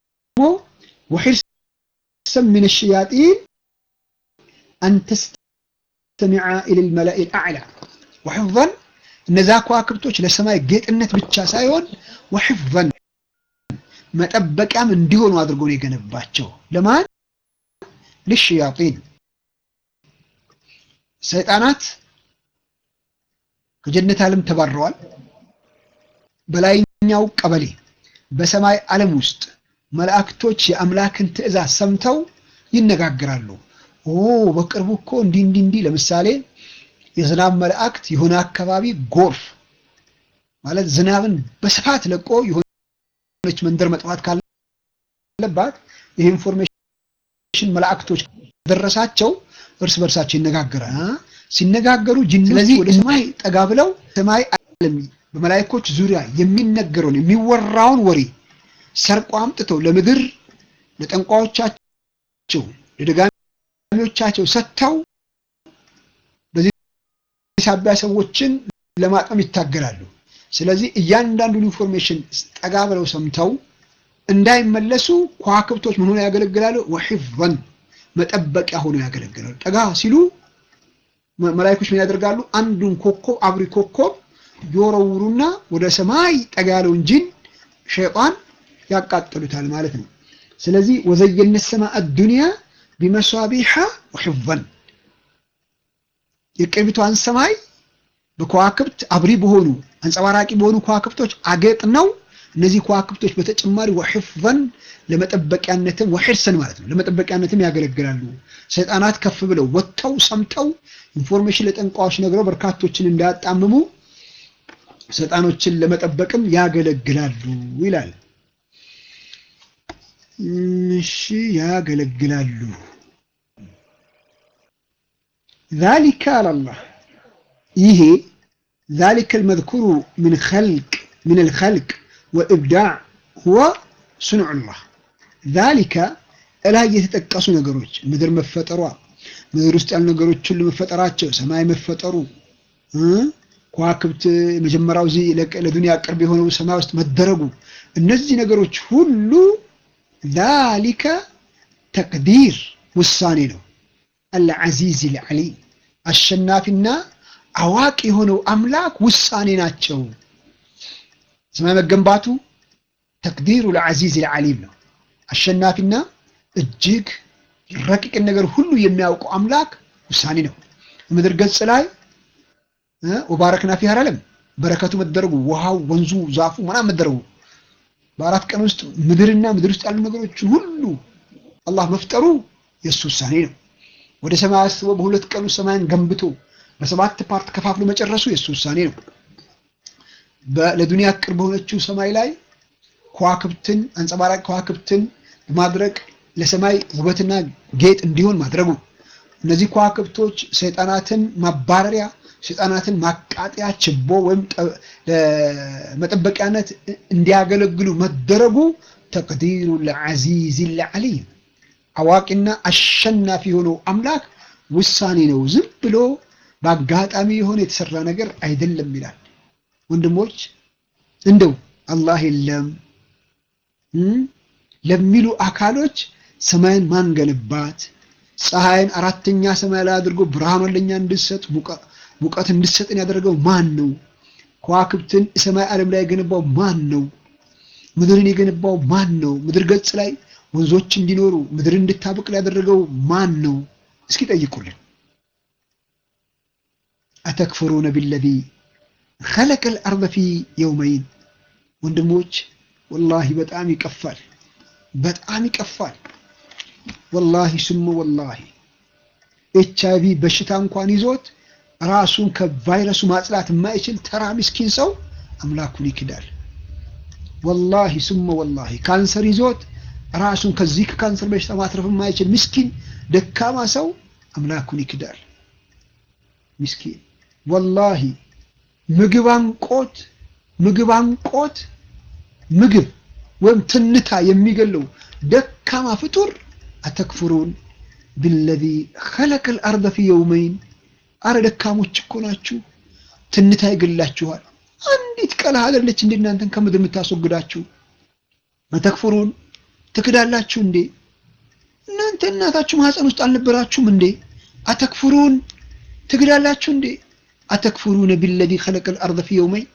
ወሒርሰን ሚነ ሸያጢን አን ተስተሚዓ ኢለል መላኢል አዕላ ወሒፍዘን እነዛ ከዋክብቶች ለሰማይ ጌጥነት ብቻ ሳይሆን ወሒፍዘን መጠበቂያም እንዲሆኑ አድርጎ ነው የገነባቸው። ለማን ልሸያጢን ሰይጣናት ከጀነት ዓለም ተባረዋል። በላይኛው ቀበሌ በሰማይ ዓለም ውስጥ መላእክቶች የአምላክን ትእዛዝ ሰምተው ይነጋገራሉ። ኦ በቅርቡ እኮ እንዲህ እንዲህ እንዲህ ለምሳሌ የዝናብ መላእክት የሆነ አካባቢ ጎርፍ ማለት ዝናብን በስፋት ለቆ የሆነች መንደር መጥፋት ካለባት ይህ ኢንፎርሜሽን መላእክቶች ደረሳቸው እርስ በርሳቸው ይነጋገራል። ሲነጋገሩ ጅኖች ስለዚህ ወደ ሰማይ ጠጋ ብለው ሰማይ ዓለም በመላእክቶች ዙሪያ የሚነገረውን የሚወራውን ወሬ ሰርቆ አምጥተው ለምድር ለጠንቋዮቻቸው ለደጋሚዎቻቸው ሰጥተው በዚህ ሳቢያ ሰዎችን ለማጥመም ይታገላሉ። ስለዚህ እያንዳንዱን ኢንፎርሜሽን ጠጋ ብለው ሰምተው እንዳይመለሱ ከዋክብቶች ምን ሆነው ያገለግላሉ? ወሒፍዘን መጠበቂያ ሆነው ያገለግላሉ። ጠጋ ሲሉ መላእክቶች ምን ያደርጋሉ? አንዱን ኮከብ አብሪ ኮከብ ይወረውሩና ወደ ሰማይ ጠጋ ያለውን ጂን ሸይጣን ያቃጥሉታል ማለት ነው። ስለዚህ ወዘየነ ሰማአ ዱንያ ቢመሷቢሐ ወሒፍዘን የቅርቢቷን ሰማይ በከዋክብት አብሪ በሆኑ አንጸባራቂ በሆኑ ከዋክብቶች አጌጥ ነው። እነዚህ ከዋክብቶች በተጨማሪ ወሒፍዘን ለመጠበቂያነትም ወሒርሰን ማለት ነው ለመጠበቂያነትም ያገለግላሉ። ሰይጣናት ከፍ ብለው ወጥተው ሰምተው ኢንፎርሜሽን ለጠንቋዎች ነግረው በርካቶችን እንዳያጣምሙ ሰይጣኖችን ለመጠበቅም ያገለግላሉ ይላል። እሺ ያገለግላሉ። ዛሊከ አላላህ ይሄ ዛሊከ አልመዝኩሩ ምን ኸልቅ ምን አልኸልቅ ወኢብዳዕ ሁወ ሱንዑላህ ዛሊከ እላይ የተጠቀሱ ነገሮች ምድር መፈጠሯ፣ ምድር ውስጥ ያሉ ነገሮች ሁሉ መፈጠራቸው፣ ሰማይ መፈጠሩ፣ ከዋክብት መጀመሪያው እዚህ ለዱንያ ቅርብ የሆነው ሰማይ ውስጥ መደረጉ፣ እነዚህ ነገሮች ሁሉ ዛሊከ ተቅዲር ውሳኔ ነው። አልዓዚዝ ልዓሊም አሸናፊና አዋቂ የሆነው አምላክ ውሳኔ ናቸው። ሰማይ መገንባቱ ተቅዲሩ ለዓዚዝ ልዓሊም ነው። አሸናፊና እጅግ ረቂቅን ነገር ሁሉ የሚያውቀው አምላክ ውሳኔ ነው። ምድር ገጽ ላይ ወባረክና ፊሃ አላለም በረከቱ መደረጉ ውሃው፣ ወንዙ፣ ዛፉ ምናምን መደረጉ በአራት ቀን ውስጥ ምድርና ምድር ውስጥ ያሉ ነገሮችን ሁሉ አላህ መፍጠሩ የእሱ ውሳኔ ነው። ወደ ሰማይ አስቦ በሁለት ቀን ውስጥ ሰማይን ገንብቶ በሰባት ፓርት ከፋፍሎ መጨረሱ የእሱ ውሳኔ ነው። ለዱንያ ቅርብ በሆነችው ሰማይ ላይ ከዋክብትን አንጸባራቂ ከዋክብትን በማድረግ ለሰማይ ውበትና ጌጥ እንዲሆን ማድረጉ እነዚህ ከዋክብቶች ሰይጣናትን ማባረሪያ ሰይጣናትን ማቃጠያ ችቦ ወይም ለመጠበቂያነት እንዲያገለግሉ መደረጉ ተቅዲሩ ለዓዚዝ ለዓሊም አዋቂና አሸናፊ የሆነው አምላክ ውሳኔ ነው። ዝም ብሎ በአጋጣሚ የሆነ የተሰራ ነገር አይደለም ይላል። ወንድሞች እንደው አላህ የለም ለሚሉ አካሎች ሰማይን ማን ገነባት? ፀሐይን አራተኛ ሰማይ ላይ አድርጎ ብርሃኗን ለኛ እንድሰጥ ሙቀት እንድሰጥን ያደረገው ማን ነው? ከዋክብትን ሰማይ ዓለም ላይ የገነባው ማን ነው? ምድርን የገነባው ማን ነው? ምድር ገጽ ላይ ወንዞች እንዲኖሩ ምድር እንድታበቅል ያደረገው ማን ነው? እስኪ ጠይቁልን። አተክፍሩነ ቢለዚ ኸለቀል አርደ ፊ የውመይን ወንድሞች ወላሂ በጣም ይቀፋል፣ በጣም ይቀፋል። ወላሂ ስሙ ወላሂ ኤች አይቪ በሽታ እንኳን ይዞት ራሱን ከቫይረሱ ማጽዳት የማይችል ተራ ምስኪን ሰው አምላኩን ይክዳል። ወላሂ ስሙ ወላሂ ካንሰር ይዞት ራሱን ከዚህ ከካንሰር በሽታ ማትረፍ የማይችል ምስኪን ደካማ ሰው አምላኩን ይክዳል። ምስኪን ወላሂ ምግብ አንቆት ምግብ አንቆት ምግብ ወይም ትንታ የሚገለው ደካማ ፍጡር አተክፍሩን ቢለዚ ኸለቀል አርደ ፊ የውመይን አረ ደካሞች እኮ ናችሁ። ትንታ ይገላችኋል። አንዲት ቀልህ አይደለች እንደ እናንተን ከምድር የምታስወግዳችሁ። አተክፍሩን ትክዳላችሁ እንዴ? እናንተ እናታችሁ ማህፀን ውስጥ አልነበራችሁም እንዴ? አተክፍሩን ትክዳላችሁ እንዴ? አተክፍሩነ ቢለዚ ኸለቀል አርደ ፊ የውመይን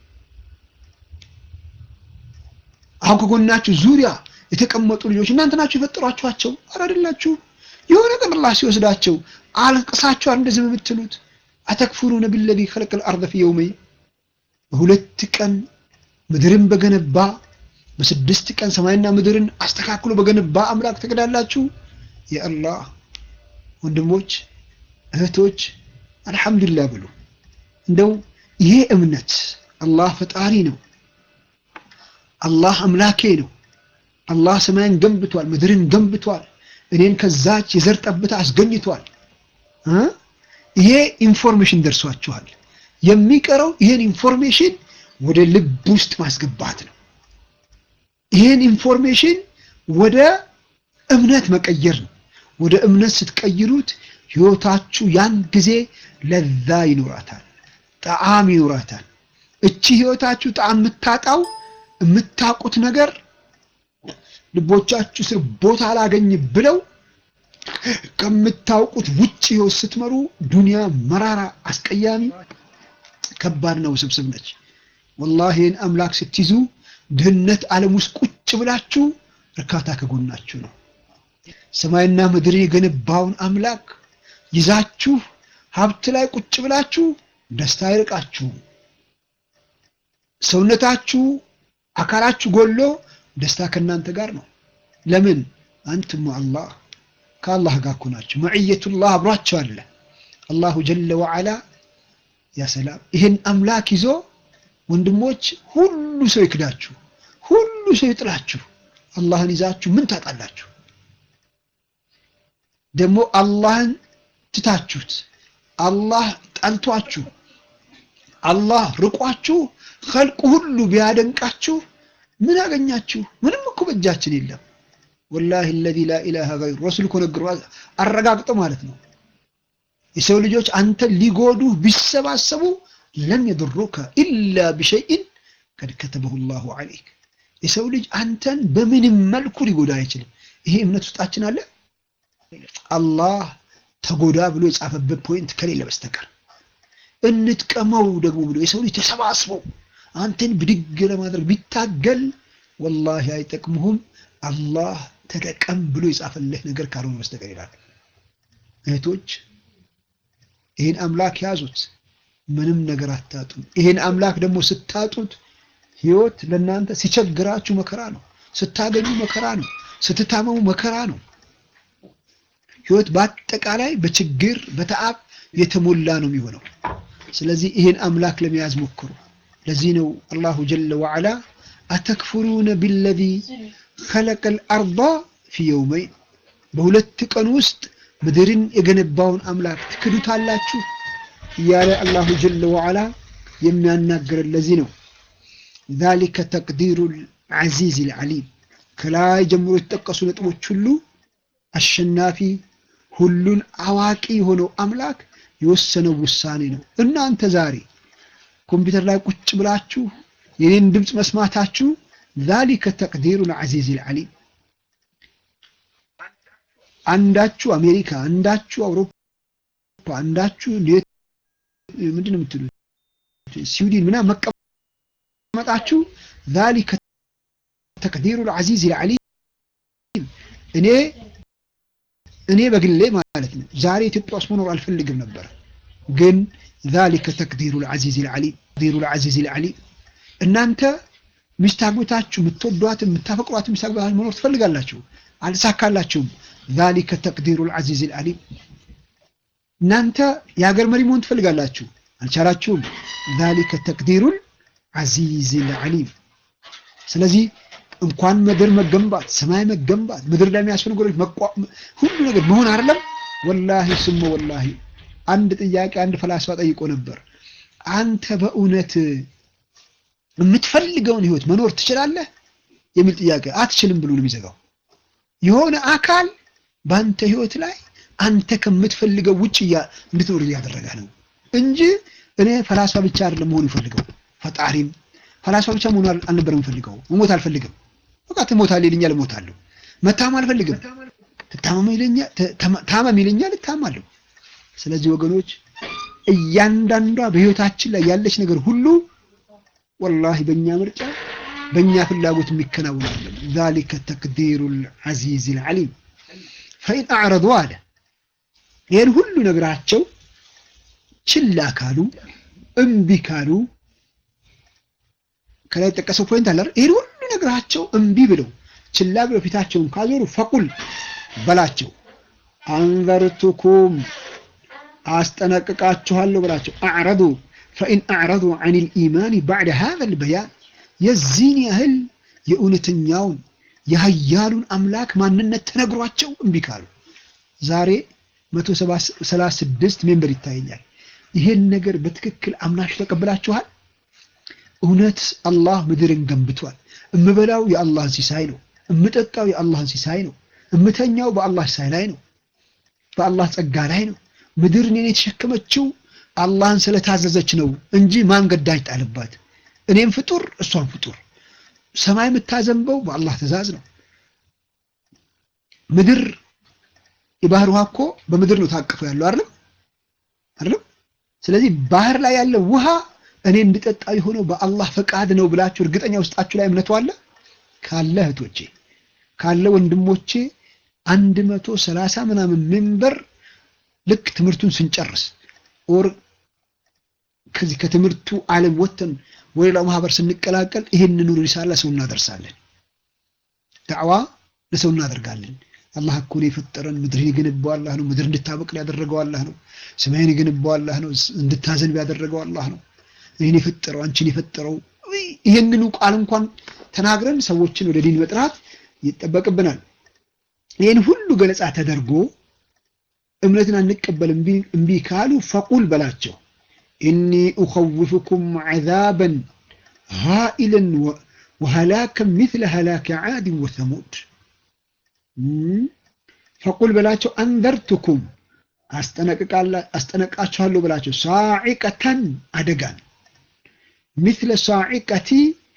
አሁን ከጎናችሁ ዙሪያ የተቀመጡ ልጆች እናንተ ናችሁ የፈጠሯችኋቸው? ኧረ አይደላችሁ። የሆነ ቀን አላህ ሲወስዳቸው አልቅሳችኋል እንደዚህ የምትሉት አተክፍሩነ ቢለዚ ኸለቀል አርደ ፊ የውመይን በሁለት ቀን ምድርን በገነባ በስድስት ቀን ሰማይና ምድርን አስተካክሎ በገነባ አምላክ ትክዳላችሁ? የአላህ ወንድሞች እህቶች አልሐምዱሊላህ ብሉ። እንደው ይሄ እምነት አላህ ፈጣሪ ነው፣ አላህ አምላኬ ነው፣ አላህ ሰማይን ገንብቷል፣ ምድርን ገንብቷል፣ እኔን ከዛች የዘር ጠብታ አስገኝቷል። ይሄ ኢንፎርሜሽን ደርሷችኋል። የሚቀረው ይሄን ኢንፎርሜሽን ወደ ልብ ውስጥ ማስገባት ነው። ይሄን ኢንፎርሜሽን ወደ እምነት መቀየር ነው። ወደ እምነት ስትቀይሩት ህይወታችሁ ያን ጊዜ ለዛ ይኖራታል፣ ጣዕም ይኖራታል። እቺ ህይወታችሁ ጣዕም የምታጣው የምታውቁት ነገር ልቦቻችሁ ስር ቦታ አላገኝ ብለው ከምታውቁት ውጭ ህይወት ስትመሩ ዱንያ መራራ፣ አስቀያሚ፣ ከባድ ነው፣ ውስብስብ ነች። ወላሂ ይህን አምላክ ስትይዙ ድህነት ዓለም ውስጥ ቁጭ ብላችሁ እርካታ ከጎናችሁ ነው። ሰማይና ምድርን የገነባውን አምላክ ይዛችሁ ሀብት ላይ ቁጭ ብላችሁ ደስታ አይርቃችሁም። ሰውነታችሁ አካላችሁ ጎሎ ደስታ ከእናንተ ጋር ነው። ለምን? አንትም አላህ ከአላህ ጋር እኮ ናቸው። መዕየቱላህ አብሯቸው አለ። አላሁ ጀለ ወዓላ ያ ሰላም። ይህን አምላክ ይዞ ወንድሞች ሁሉ ሰው ይክዳችሁ፣ ሁሉ ሰው ይጥላችሁ፣ አላህን ይዛችሁ ምን ታጣላችሁ? ደግሞ አላህን ትታችሁት አላህ ጠልቷችሁ አላህ ርቋችሁ ኸልቁ ሁሉ ቢያደንቃችሁ ምን አገኛችሁ? ምንም እኮ በእጃችን የለም። ወላሂ አለዚ ላ ኢላሃ ገይሩ ረሱል እኮ ነግሮ አረጋግጠው ማለት ነው። የሰው ልጆች አንተን ሊጎዱህ ቢሰባሰቡ ለን የድሩከ ኢላ ቢሸይን ቀድ ከተበሁ ላሁ ዐለይክ። የሰው ልጅ አንተን በምንም መልኩ ሊጎዳ አይችልም። ይሄ እምነት ውስጣችን አለ። አላህ ተጎዳ ብሎ የጻፈበት ፖይንት ከሌለ በስተቀር እንጥቀመው ደግሞ ብሎ የሰው ልጅ ተሰባስበው አንተን ብድግ ለማድረግ ቢታገል ወላሂ አይጠቅሙህም። አላህ ተጠቀም ብሎ የጻፈልህ ነገር ካልሆነ በስተቀር ይላል። እህቶች ይህን አምላክ ያዙት፣ ምንም ነገር አታጡም። ይህን አምላክ ደግሞ ስታጡት ህይወት ለእናንተ ሲቸግራችሁ መከራ ነው፣ ስታገኙ መከራ ነው፣ ስትታመሙ መከራ ነው። ህይወት በአጠቃላይ በችግር በተአብ የተሞላ ነው የሚሆነው። ስለዚህ ይህን አምላክ ለመያዝ ሞክሩ። ለዚህ ነው አላሁ ጀለ ወዓላ አተክፍሩነ ቢለዚ ኸለቀል አርዳ ፊ የውመይን በሁለት ቀን ውስጥ ምድርን የገነባውን አምላክ ትክዱታላችሁ እያለ አላሁ ጀለ ወዓላ የሚያናግረን ለዚህ ነው። ዛሊከ ተቅዲሩ ልዓዚዝ ልዓሊም ከላይ ጀምሮ የተጠቀሱ ነጥቦች ሁሉ አሸናፊ ሁሉን አዋቂ የሆነው አምላክ የወሰነው ውሳኔ ነው። እናንተ ዛሬ ኮምፒውተር ላይ ቁጭ ብላችሁ የኔን ድምፅ መስማታችሁ ዛሊከ ተቅዲሩ ልዓዚዝ ልዓሊም አንዳችሁ አሜሪካ፣ አንዳችሁ አውሮፓ፣ አንዳችሁ ምንድን ነው የምትሉት ስዊድን ምናምን መቀመጣችሁ ዛሊከ ተቅዲሩ ልዓዚዝ ልዓሊም እኔ እኔ በግሌ ማለት ነው ዛሬ ኢትዮጵያ ውስጥ መኖር አልፈልግም ነበር፣ ግን ዛሊከ ተቅዲሩ ልዓዚዝ ልዓሊም ተቅዲሩ ልዓዚዝ ልዓሊም እናንተ ሚስት አግብታችሁ የምትወዷት የምታፈቅሯት ሚስት አግብታችሁ መኖር ትፈልጋላችሁ፣ አልተሳካላችሁም። ዛሊከ ተቅዲሩ ልዓዚዝ ልዓሊም። እናንተ የሀገር መሪ መሆን ትፈልጋላችሁ፣ አልቻላችሁም። ዛሊከ ተቅዲሩ ልዓዚዝ ልዓሊም። ስለዚህ እንኳን ምድር መገንባት ሰማይ መገንባት ምድር ላይ የሚያስፈልጉ ነገሮች ሁሉ ነገር መሆን አይደለም። ወላሂ ስሞ ወላሂ አንድ ጥያቄ አንድ ፈላስፋ ጠይቆ ነበር። አንተ በእውነት የምትፈልገውን ህይወት መኖር ትችላለህ የሚል ጥያቄ። አትችልም ብሎ ነው የሚዘጋው። የሆነ አካል በአንተ ህይወት ላይ አንተ ከምትፈልገው ውጭ እንድትኖር እያደረገ ነው እንጂ እኔ ፈላስፋ ብቻ አይደለም መሆን ይፈልገው ፈጣሪም ፈላስፋ ብቻ መሆን አልነበረም የምፈልገው። መሞት አልፈልግም። በቃ ትሞታለህ ይለኛል፣ እሞታለሁ። መታመም አልፈልግም። ትታመም ይለኛል፣ ታመም ይለኛል፣ እታማለሁ። ስለዚህ ወገኖች እያንዳንዷ በህይወታችን ላይ ያለች ነገር ሁሉ ወላሂ በእኛ ምርጫ በእኛ ፍላጎት የሚከናወን አይደለም። ዛሊከ ተቅዲሩ ልዓዚዝ ልዓሊም ፈኢን አዕረዱ አለ ይህን ሁሉ ነገራቸው ችላ ካሉ እምቢ ካሉ ከላይ የጠቀሰው ፖይንት አለ። ይህን ሁሉ ነገራቸው እምቢ ብለው ችላ ብለው ፊታቸውን ካዞሩ ፈቁል በላቸው አንዘርቱኩም አስጠነቅቃችኋለሁ በላቸው። አዕረዱ ፈኢን አዕረዱ አን ልኢማን ባዕደ ሃذا ልበያን የዚህን ያህል የእውነተኛውን የሀያሉን አምላክ ማንነት ተነግሯቸው እምቢ ካሉ ዛሬ መቶ ሰላሳ ስድስት ሜምበር ይታየኛል። ይሄን ነገር በትክክል አምናችሁ ተቀብላችኋል? እውነት አላህ ምድርን ገንብቷል። እምበላው የአላህን ሲሳይ ነው። እምጠጣው የአላህን ሲሳይ ነው። እምተኛው በአላህ ሲሳይ ላይ ነው። በአላህ ጸጋ ላይ ነው። ምድር እኔን የተሸከመችው አላህን ስለታዘዘች ነው እንጂ ማን ገዳጅ ጣልባት? እኔም ፍጡር እሷን ፍጡር። ሰማይ የምታዘንበው በአላህ ትእዛዝ ነው። ምድር የባህር ውሃ እኮ በምድር ነው ታቅፎ ያለው አይደለም አይደለም። ስለዚህ ባህር ላይ ያለው ውሃ እኔ እንድጠጣ የሆነው በአላህ ፈቃድ ነው ብላችሁ እርግጠኛ ውስጣችሁ ላይ እምነቱ አለ ካለ እህቶቼ ካለ ወንድሞቼ አንድ መቶ ሰላሳ ምናምን ሜምበር ልክ ትምህርቱን ስንጨርስ ኦር ከዚህ ከትምህርቱ ዓለም ወጥተን ወደ ሌላው ማህበር ስንቀላቀል ይህንኑ ሪሳላ ሰው እናደርሳለን። ዳዕዋ ለሰው እናደርጋለን። አላህ እኮ ነው የፈጠረን። ምድርን የገነባው አላህ ነው። ምድር እንድታበቅል ያደረገው አላህ ነው። ሰማይን የገነባው አላህ ነው። እንድታዘንብ ያደረገው አላህ ነው። እኔን የፈጠረው አንቺን የፈጠረው ይህንኑ ቃል እንኳን ተናግረን ሰዎችን ወደ ዲን መጥራት ይጠበቅብናል። ይህን ሁሉ ገለጻ ተደርጎ እምነትን አንቀበል እምቢ ካሉ ፈቁል በላቸው ኢኒ ኡኸውፍኩም ዐዛበን ሃኢለን ወሀላከን ሚስለ ሀላከ ዓድን ወሰሙድ ፈቁል በላቸው አንዘርቱኩም አስጠነቃችኋለሁ በላቸው ሳዒቀተን አደጋን ሚስለ ሳዒቀቲ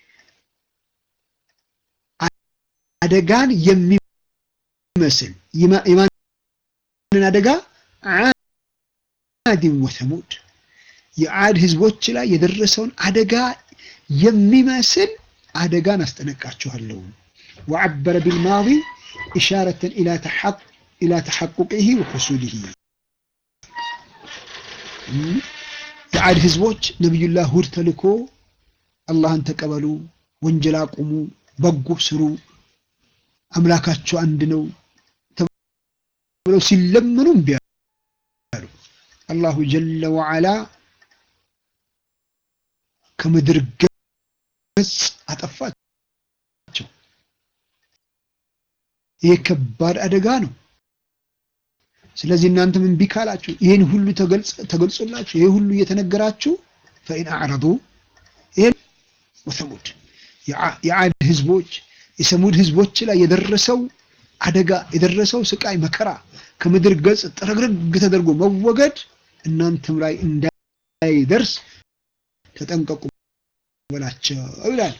አደጋን የሚመስል የማንን አደጋ ዓድን ወሰሙድ የዓድ ህዝቦች ላይ የደረሰውን አደጋ የሚመስል አደጋን አስጠነቃችኋለሁ። ወዐበረ ቢልማዲ ኢሻረተን ኢላ ተሐቁቅህ ወሑሱልህ የዓድ ህዝቦች ነቢዩላህ ሁድ ተልኮ አላህን ተቀበሉ፣ ወንጀል አቁሙ፣ በጎ ስሩ፣ አምላካቸው አንድ ነው ተብለው ሲለመኑ እምቢ አሉ። አላሁ ጀለ ወዐላ ከምድር ገጽ አጠፋቸው። ይህ ከባድ አደጋ ነው። ስለዚህ እናንተም እምቢ ካላችሁ ይህን ሁሉ ተገልጾላችሁ ይህ ሁሉ እየተነገራችሁ ፈኢን አዕረዱ ይህን ወሰሙድ የዓድ ህዝቦች የሰሙድ ህዝቦች ላይ የደረሰው አደጋ የደረሰው ስቃይ መከራ ከምድር ገጽ ጥረግርግ ተደርጎ መወገድ እናንተም ላይ እንዳይደርስ ተጠንቀቁ በላቸው ይላል።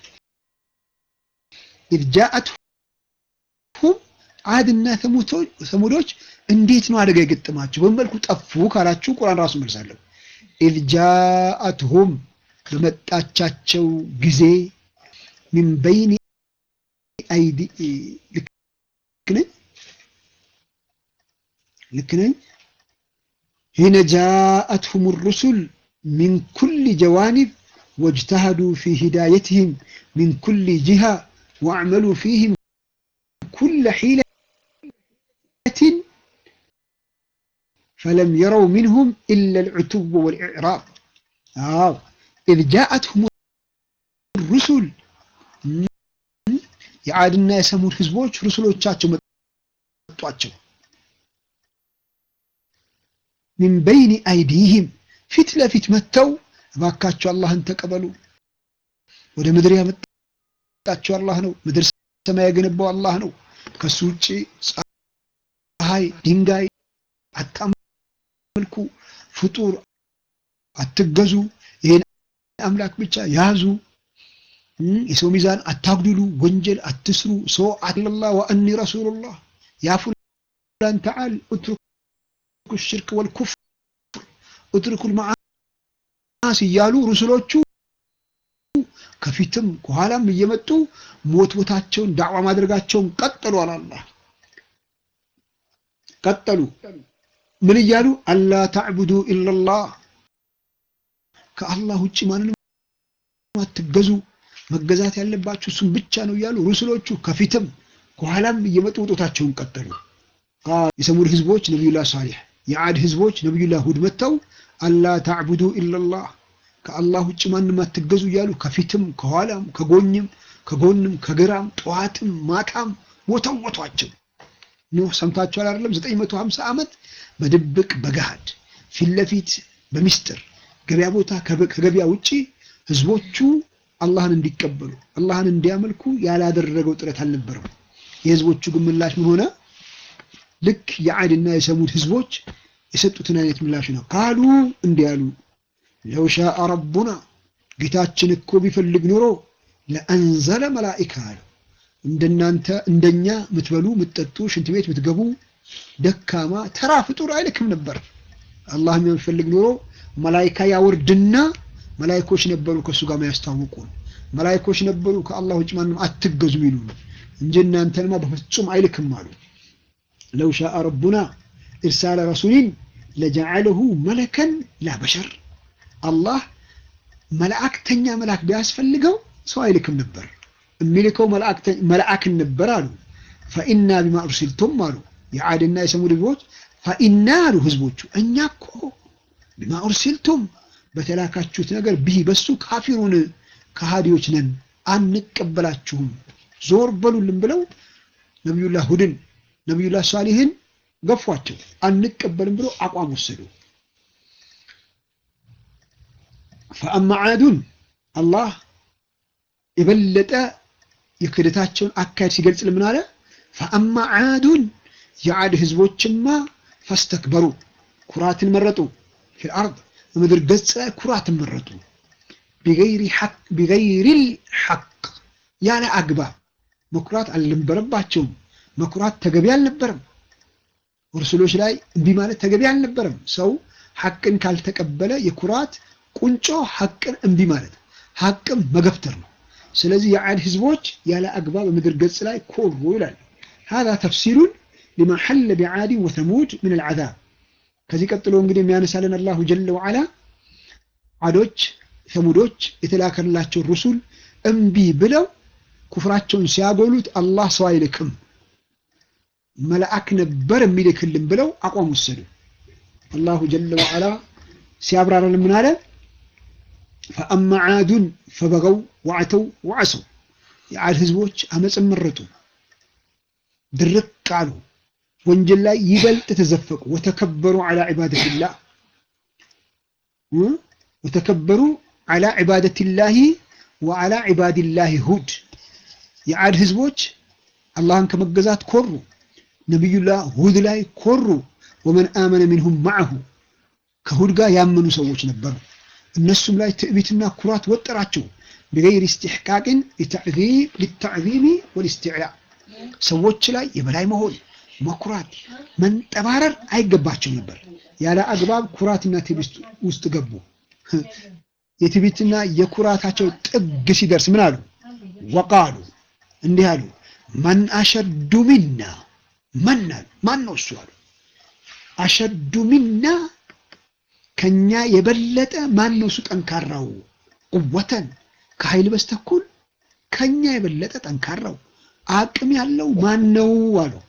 ኢዝ ጃአትሁም ዓድና ሰሙዶች እንዴት ነው አደጋ የገጠማቸው? በመልኩ ጠፉ ካላችሁ ቁርአን ራሱ መልሳለሁ። ኢዝ ጃአትሁም በመጣቻቸው ጊዜ ሚን በይኒ አይዲ ልክ ነኝ ልክ ነኝ ሂነ ጃአትሁም ሩሱል ሚን ኩል ጀዋኒብ واجتهدوا في هدايتهم من كل جهة واعملوا فيهم كل حيلة فلم يروا منهم إلا العتب والإعراض آه. إذ جاءتهم الرسل የዓድና የሰሙድ ህዝቦች ሩስሎቻቸው መጧቸው ሚን በይኒ አይዲህም ፊት ለፊት መጥተው እባካቸው አላህን ተቀበሉ ወደ ምድር ያመጣቸው አላህ ነው ምድር ሰማይ የገነባው አላህ ነው ከሱ ውጭ ፀሐይ ድንጋይ አታመልኩ ፍጡር አትገዙ ይሄን አምላክ ብቻ ያዙ የሰው ሚዛን አታጉድሉ ወንጀል አትስሩ ሰው አለላህ ወአኒ ረሱሉላህ ያ ፉላን ተዓል اترك الشرك والكفر اترك المعاصي እያሉ ሩስሎቹ ከፊትም ከኋላም እየመጡ ሞት ቦታቸውን ዳዕዋ ማድረጋቸውን ቀጠሉ አላህ ቀጠሉ ምን እያሉ አላ ተዕቡዱ ኢላላህ ከአላህ ውጭ ማንንም አትገዙ መገዛት ያለባችሁ እሱም ብቻ ነው እያሉ ሩስሎቹ ከፊትም ከኋላም እየመጡ ውጦታቸውን ቀጠሉ የሰሙድ ህዝቦች ነቢዩላህ ሳሊሕ የዓድ ህዝቦች ነቢዩላህ ሁድ መጥተው አላ ታዕቡዱ ኢላላህ ከአላህ ውጭ ማንም አትገዙ እያሉ ከፊትም ከኋላም ከጎኝም ከጎንም ከግራም ጠዋትም ማታም ወተወቷቸው ኖህ ሰምታችኋል አይደለም 950 ዓመት በድብቅ በገሃድ ፊት ለፊት በሚስጥር ገበያ ቦታ ከገበያ ውጪ ህዝቦቹ አላህን እንዲቀበሉ አላህን እንዲያመልኩ ያላደረገው ጥረት አልነበረም የህዝቦቹ ግን ምላሽ ምን ሆነ ልክ የዓድና የሰሙድ ህዝቦች የሰጡትን አይነት ምላሽ ነው ካሉ እንዲህ አሉ ለው ሻአ ረቡና ጌታችን እኮ ቢፈልግ ኖሮ ለአንዘለ መላኢካ አሉ እንደናንተ እንደኛ ምትበሉ ምትጠጡ ሽንት ቤት ምትገቡ ደካማ ተራ ፍጡር አይልክም ነበር አላህ የሚፈልግ ኖሮ መላይካ ያወርድና መላይኮች ነበሩ ከእሱ ጋር የሚያስታውቁን መላይኮች ነበሩ ከአላህ ውጭ ማንም አትገዙ ይሉ እንጂ እናንተንማ በፍጹም አይልክም አሉ ለው ሻአ ረቡና ኢርሳለ ረሱሊን ለጀዓለሁ መለከን ላ በሸር አላህ መላእክተኛ መልአክ ቢያስፈልገው ሰው አይልክም ነበር የሚልከው መልአክን ነበር አሉ ፈኢና ቢማ ኡርሲልቱም አሉ የዓድና የሰሙድ ህዝቦች ፈኢና አሉ ህዝቦቹ እኛ እኮ ቢማ ኡርሲልቱም በተላካችሁት ነገር ብሂ በሱ ካፊሩን ከሃዲዎች ነን አንቀበላችሁም ዞር በሉልን ብለው ነቢዩላህ ሁድን ነቢዩላህ ሳሊህን ገፏቸው አንቀበልም ብሎ አቋም ወሰዱ ፈአማ ዓዱን አላህ የበለጠ የክህደታቸውን አካሄድ ሲገልጽ ምን አለ ፈአማ ዓዱን የዓድ ህዝቦችማ ፈስተክበሩ ኩራትን መረጡ ፊልአርድ በምድር ገጽ ላይ ኩራትን መረጡ ቢገይሪ ልሐቅ ያለ አግባብ መኩራት አልነበረባቸውም መኩራት ተገቢ አልነበረም ሩስሎች ላይ እምቢ ማለት ተገቢ አልነበረም ሰው ሐቅን ካልተቀበለ የኩራት ቁንጮ ሐቅን እምቢ ማለት ሐቅም መገፍተር ነው ስለዚህ የዓድ ህዝቦች ያለ አግባብ በምድር ገጽ ላይ ኮሩ ይላል هذا تفسير لما حل بعاد وثمود من العذاب ከዚህ ቀጥሎ እንግዲህ የሚያነሳልን አላሁ ጀለ ወዓላ አዶች ሰሙዶች የተላከላቸው ሩሱል እምቢ ብለው ኩፍራቸውን ሲያጎሉት አላህ ሰው አይልክም መልአክ ነበር የሚልክልን ብለው አቋም ወሰዱ አላሁ ጀለ ወዓላ ሲያብራራል ምን አለ ፈአማ ዓዱን ፈበገው ወዐተው ወዐሰው የዓድ ህዝቦች አመፅን መረጡ ድርቅ አሉ ወንጀል ላይ ይበልጥ ተዘፈቁ ወተከበሩ ዐላ ዒባደቲላህ ወተከበሩ ዐላ ዒባደቲላሂ ወዐላ ዒባዲላሂ ሁድ የዓድ ህዝቦች አላህን ከመገዛት ኮሩ ነቢዩላህ ሁድ ላይ ኮሩ ወመን አመነ ሚንሁም ማዕሁ ከሁድ ጋር ያመኑ ሰዎች ነበሩ እነሱም ላይ ትዕቢትና ኩራት ወጠራቸው ቢገይር ኢስቲሕቃቅን ሊተዕዚሚ ወልእስትዕላ ሰዎች ላይ የበላይ መሆን መኩራት መንጠባረር አይገባቸው ነበር ያለ አግባብ ኩራትና ትዕቢት ውስጥ ገቡ የትዕቢትና የኩራታቸው ጥግ ሲደርስ ምን አሉ ወቃሉ እንዲህ አሉ መን አሸዱ ሚና መን አሉ ማን ነው እሱ አሉ አሸዱ ሚና ከኛ የበለጠ ማን ነው እሱ ጠንካራው ቁወተን ከኃይል በስተኩል ከኛ የበለጠ ጠንካራው አቅም ያለው ማን ነው አለው።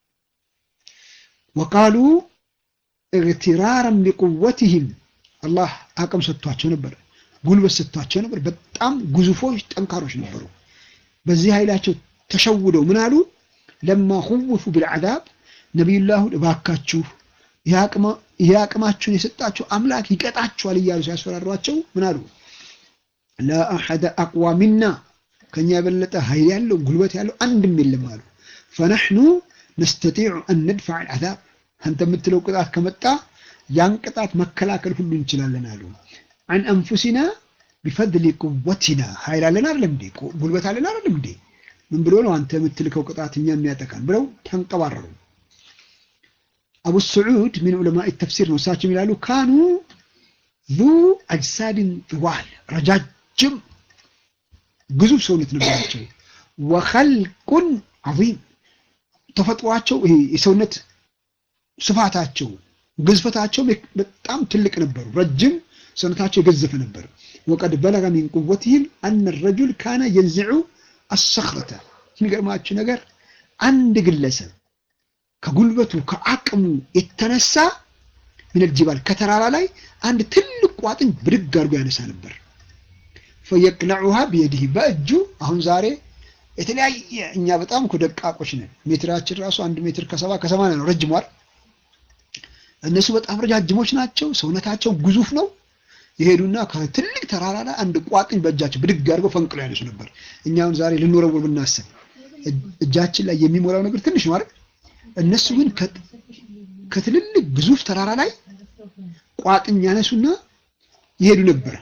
ወቃሉ እግትራረም ቢቁወትህም አላህ አቅም ሰጥቷቸው ነበር፣ ጉልበት ሰጥቷቸው ነበር። በጣም ግዙፎች ጠንካሮች ነበሩ። በዚህ ኃይላቸው ተሸውደው ምን አሉ? ለማ ሁውፉ ቢልዓዛብ ነቢዩላሁ እባካችሁ ይህ አቅማችሁን የሰጣችሁ አምላክ ይቀጣችኋል እያሉ ሲያስፈራሯቸው ምን አሉ? ላ አሐደ አቅዋ ሚና ከኛ የበለጠ ኃይል ያለው ጉልበት ያለው አንድም የለም አሉ። ፈነሕኑ ነስተጢዑ አን ነድፈዕ አልዓዛብ አንተ የምትለው ቅጣት ከመጣ ያን ቅጣት መከላከል ሁሉ እንችላለን አሉ። አን አንፉሲና ቢፈድሊ ቁወቲና ኃይል አለን አይደለም እንዴ? ጉልበት አለን አይደለም እንዴ? ምን ብሎ ነው አንተ የምትልከው ቅጣት እኛ የሚያጠቃን ብለው ተንቀባረሩ። አቡ ስዑድ ሚን ዑለማኢ ተፍሲር ነው። እሳቸው ይላሉ ካኑ ዙ አጅሳድን ጥዋል ረጃጅም ግዙፍ ሰውነት ነበራቸው። ወኸልቁን ዐዚም ተፈጥሯቸው ይሄ የሰውነት ስፋታቸው ግዝፈታቸው በጣም ትልቅ ነበሩ። ረጅም ሰውነታቸው የገዘፈ ነበር። ወቀድ በለገ ሚን ቁወትህም አነ ረጁል ካነ የንዝዑ አሰኽረተ የሚገርማችሁ ነገር አንድ ግለሰብ ከጉልበቱ ከአቅሙ የተነሳ ሚነል ጅባል ከተራራ ላይ አንድ ትልቅ ቋጥኝ ብድግ አድርጎ ያነሳ ነበር። ፈየቅለዑሃ ቢየዲህ በእጁ አሁን ዛሬ የተለያየ እኛ በጣም እኮ ደቃቆች ነን። ሜትራችን ራሱ አንድ ሜትር ከሰባ ከሰማንያ ነው ረጅሟል። እነሱ በጣም ረጃጅሞች ናቸው። ሰውነታቸው ግዙፍ ነው። የሄዱና ከትልቅ ተራራ ላይ አንድ ቋጥኝ በእጃቸው ብድግ አድርገው ፈንቅለው ያነሱ ነበር። እኛውን ዛሬ ልንወረውር ብናስብ እጃችን ላይ የሚሞላው ነገር ትንሽ ነው አይደል? እነሱ ግን ከትልልቅ ግዙፍ ተራራ ላይ ቋጥኝ ያነሱና ይሄዱ ነበረ።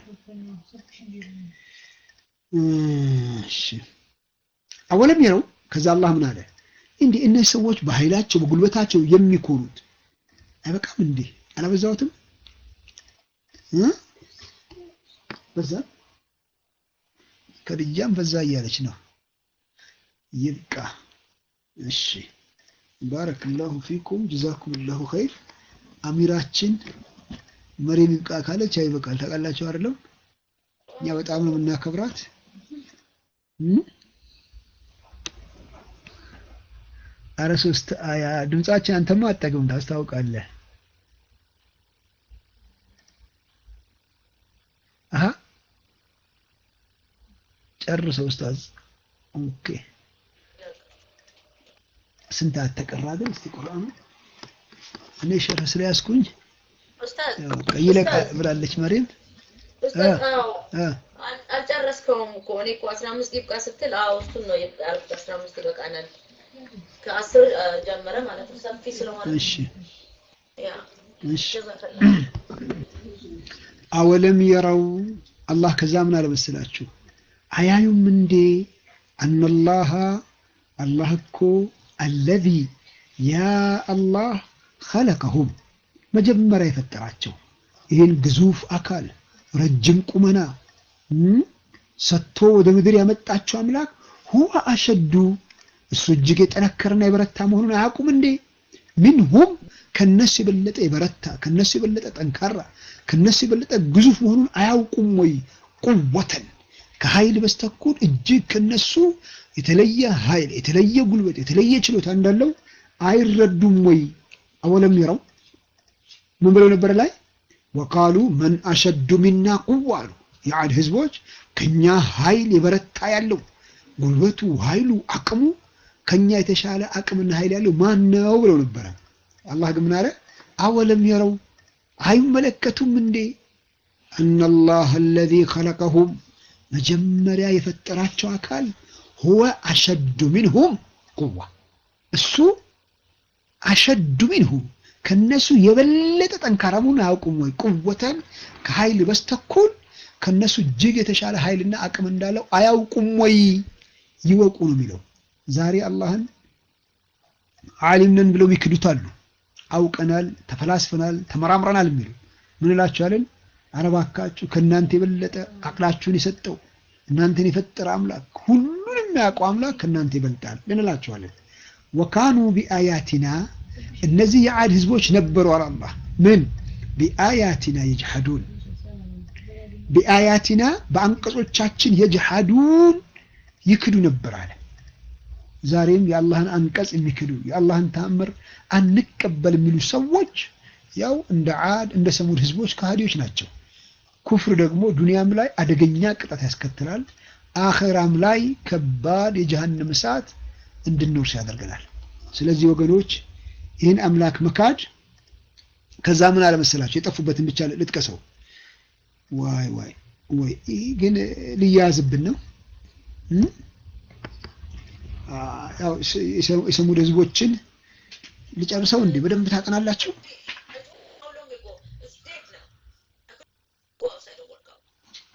እሺ አወለም የረው ከዛ አላህ ምን አለ? እንዲህ እነዚህ ሰዎች በኃይላቸው በጉልበታቸው የሚኮሩት አይበቃም እንዴ? አላበዛሁትም? በዛ ከድጃም በዛ እያለች ነው። ይብቃ። እሺ ባረክላሁ ፊኩም ጀዛኩምላሁ ኸይር። አሚራችን መሬም ይብቃ ካለች አይበቃል። ታውቃላችሁ አይደለም? እኛ በጣም ነው የምናከብራት። አረ ሶስት አያ ድምጻችን አንተማ አጠግም ታስታውቃለህ። አሀ ጨርሰው ኡስታዝ። ኦኬ ስንት አተቀራ ግን እስቲ ቁርአኑ እኔ ሸርህ ስለያዝኩኝ ይለቃ ብላለች መሬም። አልጨረስከውም እኮ እኔ እኮ አስራ አምስት ይብቃ ስትል አዎ እሱን ነው ያልኩት። አስራ አምስት ይበቃናል ከአስር ጀመረ ማለት ነው። ሰፊ ስለሆነ እሺ ያ እሺ አወለም የረው አላህ ከዛ ምን አለ መሰላችሁ አያዩም እንዴ አነላህ አላህ እኮ አለዚ ያ አላህ ኸለቀሁም መጀመሪያ የፈጠራቸው ይህን ግዙፍ አካል ረጅም ቁመና ሰጥቶ ወደ ምድር ያመጣቸው አምላክ ሁወ አሸዱ እሱ እጅግ የጠነከረና የበረታ መሆኑን አያውቁም እንዴ? ሚንሁም ከነሱ የበለጠ የበረታ ከነሱ የበለጠ ጠንካራ ከነሱ የበለጠ ግዙፍ መሆኑን አያውቁም ወይ? ቁወተን ከኃይል በስተኩል እጅግ ከነሱ የተለየ ኃይል፣ የተለየ ጉልበት፣ የተለየ ችሎታ እንዳለው አይረዱም ወይ? አወለም ይረው ምን ብለው ነበር ላይ ወቃሉ መን አሸዱ ሚና ቁዋ አሉ። የዓድ ህዝቦች ከኛ ኃይል የበረታ ያለው ጉልበቱ፣ ኃይሉ፣ አቅሙ ከኛ የተሻለ አቅምና ኃይል ያለው ማን ነው ብለው ነበረ። አላህ ግን ምን አለ? አወለም የረው አይመለከቱም እንዴ አነላህ አለዚ ኸለቀሁም መጀመሪያ የፈጠራቸው አካል ሁወ አሸዱ ሚንሁም ቁዋ እሱ አሸዱ ሚንሁም ከነሱ የበለጠ ጠንካራ መሆኑን አያውቁም ወይ? ቁወተን ከኃይል በስተኩል ከነሱ እጅግ የተሻለ ኃይልና አቅም እንዳለው አያውቁም ወይ? ይወቁ ነው የሚለው። ዛሬ አላህን ዓሊም ነን ብለው ይክዱታሉ። አውቀናል፣ ተፈላስፈናል፣ ተመራምረናል የሚሉ ምን እላችኋለን? ኧረ እባካችሁ ከእናንተ የበለጠ አቅላችሁን የሰጠው እናንተን የፈጠረ አምላክ ሁሉን የሚያውቀው አምላክ ከእናንተ ይበልጣል እንላችኋለን። ወካኑ ቢአያቲና እነዚህ የዓድ ህዝቦች ነበሩ አለ አላህ ምን ቢአያቲና የጅሐዱን ቢአያቲና በአንቀጾቻችን የጅሃዱን ይክዱ ነበር አለ። ዛሬም የአላህን አንቀጽ የሚክዱ የአላህን ተአምር አንቀበል የሚሉ ሰዎች ያው እንደ ዓድ እንደ ሰሙድ ህዝቦች ከሃዲዎች ናቸው። ኩፍር ደግሞ ዱንያም ላይ አደገኛ ቅጣት ያስከትላል፣ አኸራም ላይ ከባድ የጀሃነም እሳት እንድንወርስ ያደርገናል። ስለዚህ ወገኖች ይህን አምላክ መካድ ከዛ ምን አለመሰላቸው የጠፉበትን ብቻ ልጥቀሰው። ዋይ ዋይ ወይ ይህ ግን ሊያያዝብን ነው። ያው የሰሙድ ህዝቦችን ልጨርሰው እንዴ? በደንብ ታጠናላችሁ። How long ago? It's dead now. I couldn't go outside and work out.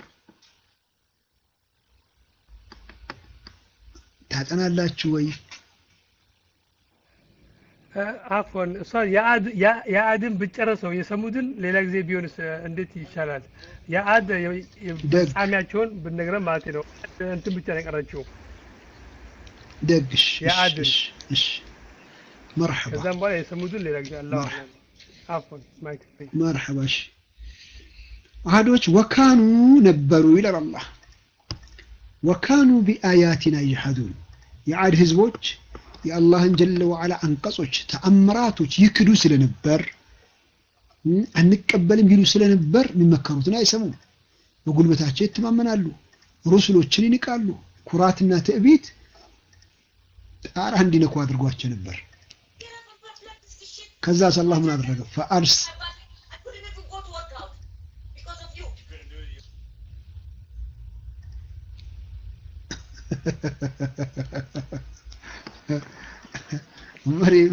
ታጠናላችሁ ወይ? አፎን እሷ የአድን ብጨረሰው የሰሙድን ሌላ ጊዜ ቢሆንስ እንዴት ይሻላል? የአድ ፍጻሜያቸውን ብነግረን ማለት ነው። እንትን ብቻ ነው የቀረችው። ደግሽ የአድን መርሐባ ከዛም በኋላ የሰሙድን ሌላ ጊዜ አላ አፎን ማይክ መርሐባ እሺ አህዶች ወካኑ ነበሩ ይላል አላህ ወካኑ ቢአያቲና ይጅሐዱን የዓድ ህዝቦች የአላህን ጀለ ወዓላ አንቀጾች ተአምራቶች ይክዱ ስለነበር አንቀበልም ይሉ ስለነበር የሚመከሩትን አይሰሙም በጉልበታቸው ይተማመናሉ ሩሱሎችን ይንቃሉ ኩራትና ትዕቢት ጣራ እንዲነኩ አድርጓቸው ነበር Get up and pass like this shit. ከዛስ አላህ ምን አደረገ ፈአርስ I couldn't even go to work out because of you. መሬም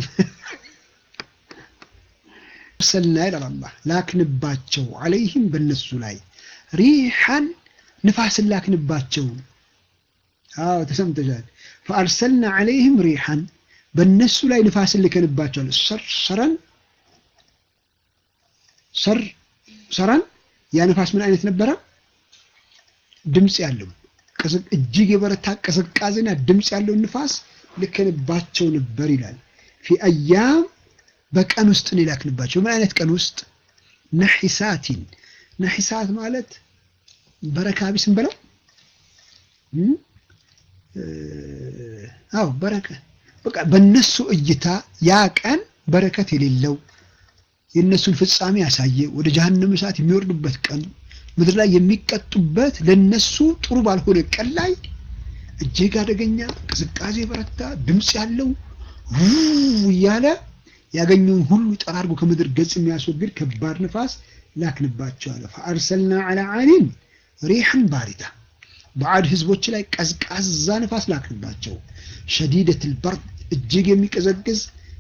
ሰልና ይላል አላህ ላክንባቸው አለይህም በነሱ ላይ ሪሐን ንፋስን ላክንባቸው አዎ ተሰምተሻል ፈአርሰልና አለይህም ሪሐን በእነሱ ላይ ንፋስን ልከንባቸዋል ሰረን ሰር ሰረን ያ ንፋስ ምን አይነት ነበረ ድምፅ ያለው እጅግ የበረታ ቅዝቃዜና ድምፅ ያለው ንፋስ ልከንባቸው ነበር ይላል ፊ አያም በቀን ውስጥ ነው የላክንባቸው ምን አይነት ቀን ውስጥ ነሒሳቲን ነሒሳት ማለት በረካ ቢስ እንበለው አዎ በረከ በቃ በእነሱ እይታ ያ ቀን በረከት የሌለው የእነሱን ፍጻሜ ያሳየ ወደ ጀሀነም እሳት የሚወርዱበት ቀን ምድር ላይ የሚቀጡበት ለነሱ ጥሩ ባልሆነ ቀን ላይ እጅግ አደገኛ ቅዝቃዜ በረታ ድምፅ ያለው እያለ ያገኘውን ሁሉ ጠራርጎ ከምድር ገጽ የሚያስወግድ ከባድ ንፋስ ላክንባቸው አለ ፈአርሰልና ዐላ ዓሊን ሪሐን ባሪዳ በዓድ ህዝቦች ላይ ቀዝቃዛ ንፋስ ላክንባቸው ሸዲደት ልበርድ እጅግ የሚቀዘቅዝ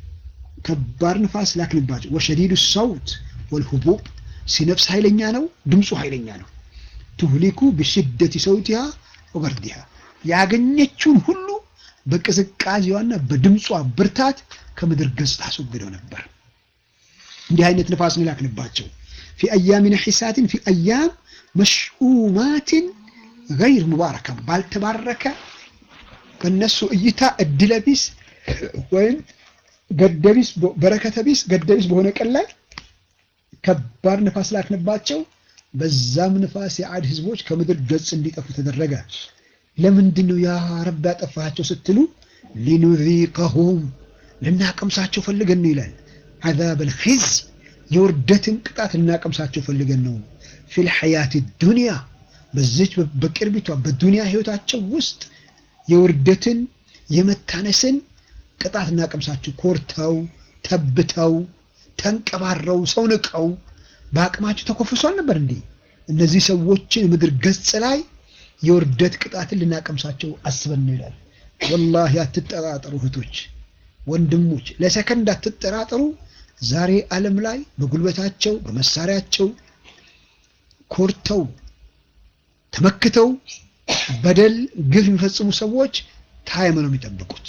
ከባድ ንፋስ ላክንባቸው ወሸዲዱ ሰውት ወልሁቡብ ሲነፍስ ኃይለኛ ነው ድምፁ ኃይለኛ ነው ትሁሊኩ ብሽደት ሰውቲሃ ወበርዲሃ ያገኘችውን ሁሉ በቅዝቃዜዋና በድምጿ ብርታት ከምድር ገጽ አስወግደው ነበር እንዲህ አይነት ንፋስ ነው ላክንባቸው ፊ አያሚ ነሒሳትን ፊ አያም መሽኡማትን ገይር ሙባረካ ባልተባረከ በእነሱ እይታ እድለቢስ ወይም ገደቢስ በረከተቢስ ገደቢስ በሆነ ቀን ላይ ከባድ ንፋስ ላክንባቸው በዛም ንፋስ የዓድ ህዝቦች ከምድር ገጽ እንዲጠፉ ተደረገ ለምንድን ነው ያ ረብ ያጠፋቸው ስትሉ ሊኑዚቀሁም ልናቀምሳቸው ፈልገን ነው ይላል አዛብ ልkhiዝ የውርደትን ቅጣት ልናቀምሳቸው ፈልገን ነው ፊል ሐያት ዱንያ በዚች በቅርቢቷ በዱንያ ህይወታቸው ውስጥ የውርደትን የመታነስን ቅጣት እናቀምሳቸው ኮርተው ተብተው ተንቀባረው ሰው ንቀው በአቅማቸው ተኮፍሷል ነበር እንዴ እነዚህ ሰዎችን ምድር ገጽ ላይ የውርደት ቅጣትን ልናቀምሳቸው አስበን ነው ይላል ወላሂ አትጠራጠሩ እህቶች ወንድሞች ለሰከንድ አትጠራጠሩ ዛሬ ዓለም ላይ በጉልበታቸው በመሳሪያቸው ኮርተው ተመክተው በደል ግፍ የሚፈጽሙ ሰዎች ታይም ነው የሚጠብቁት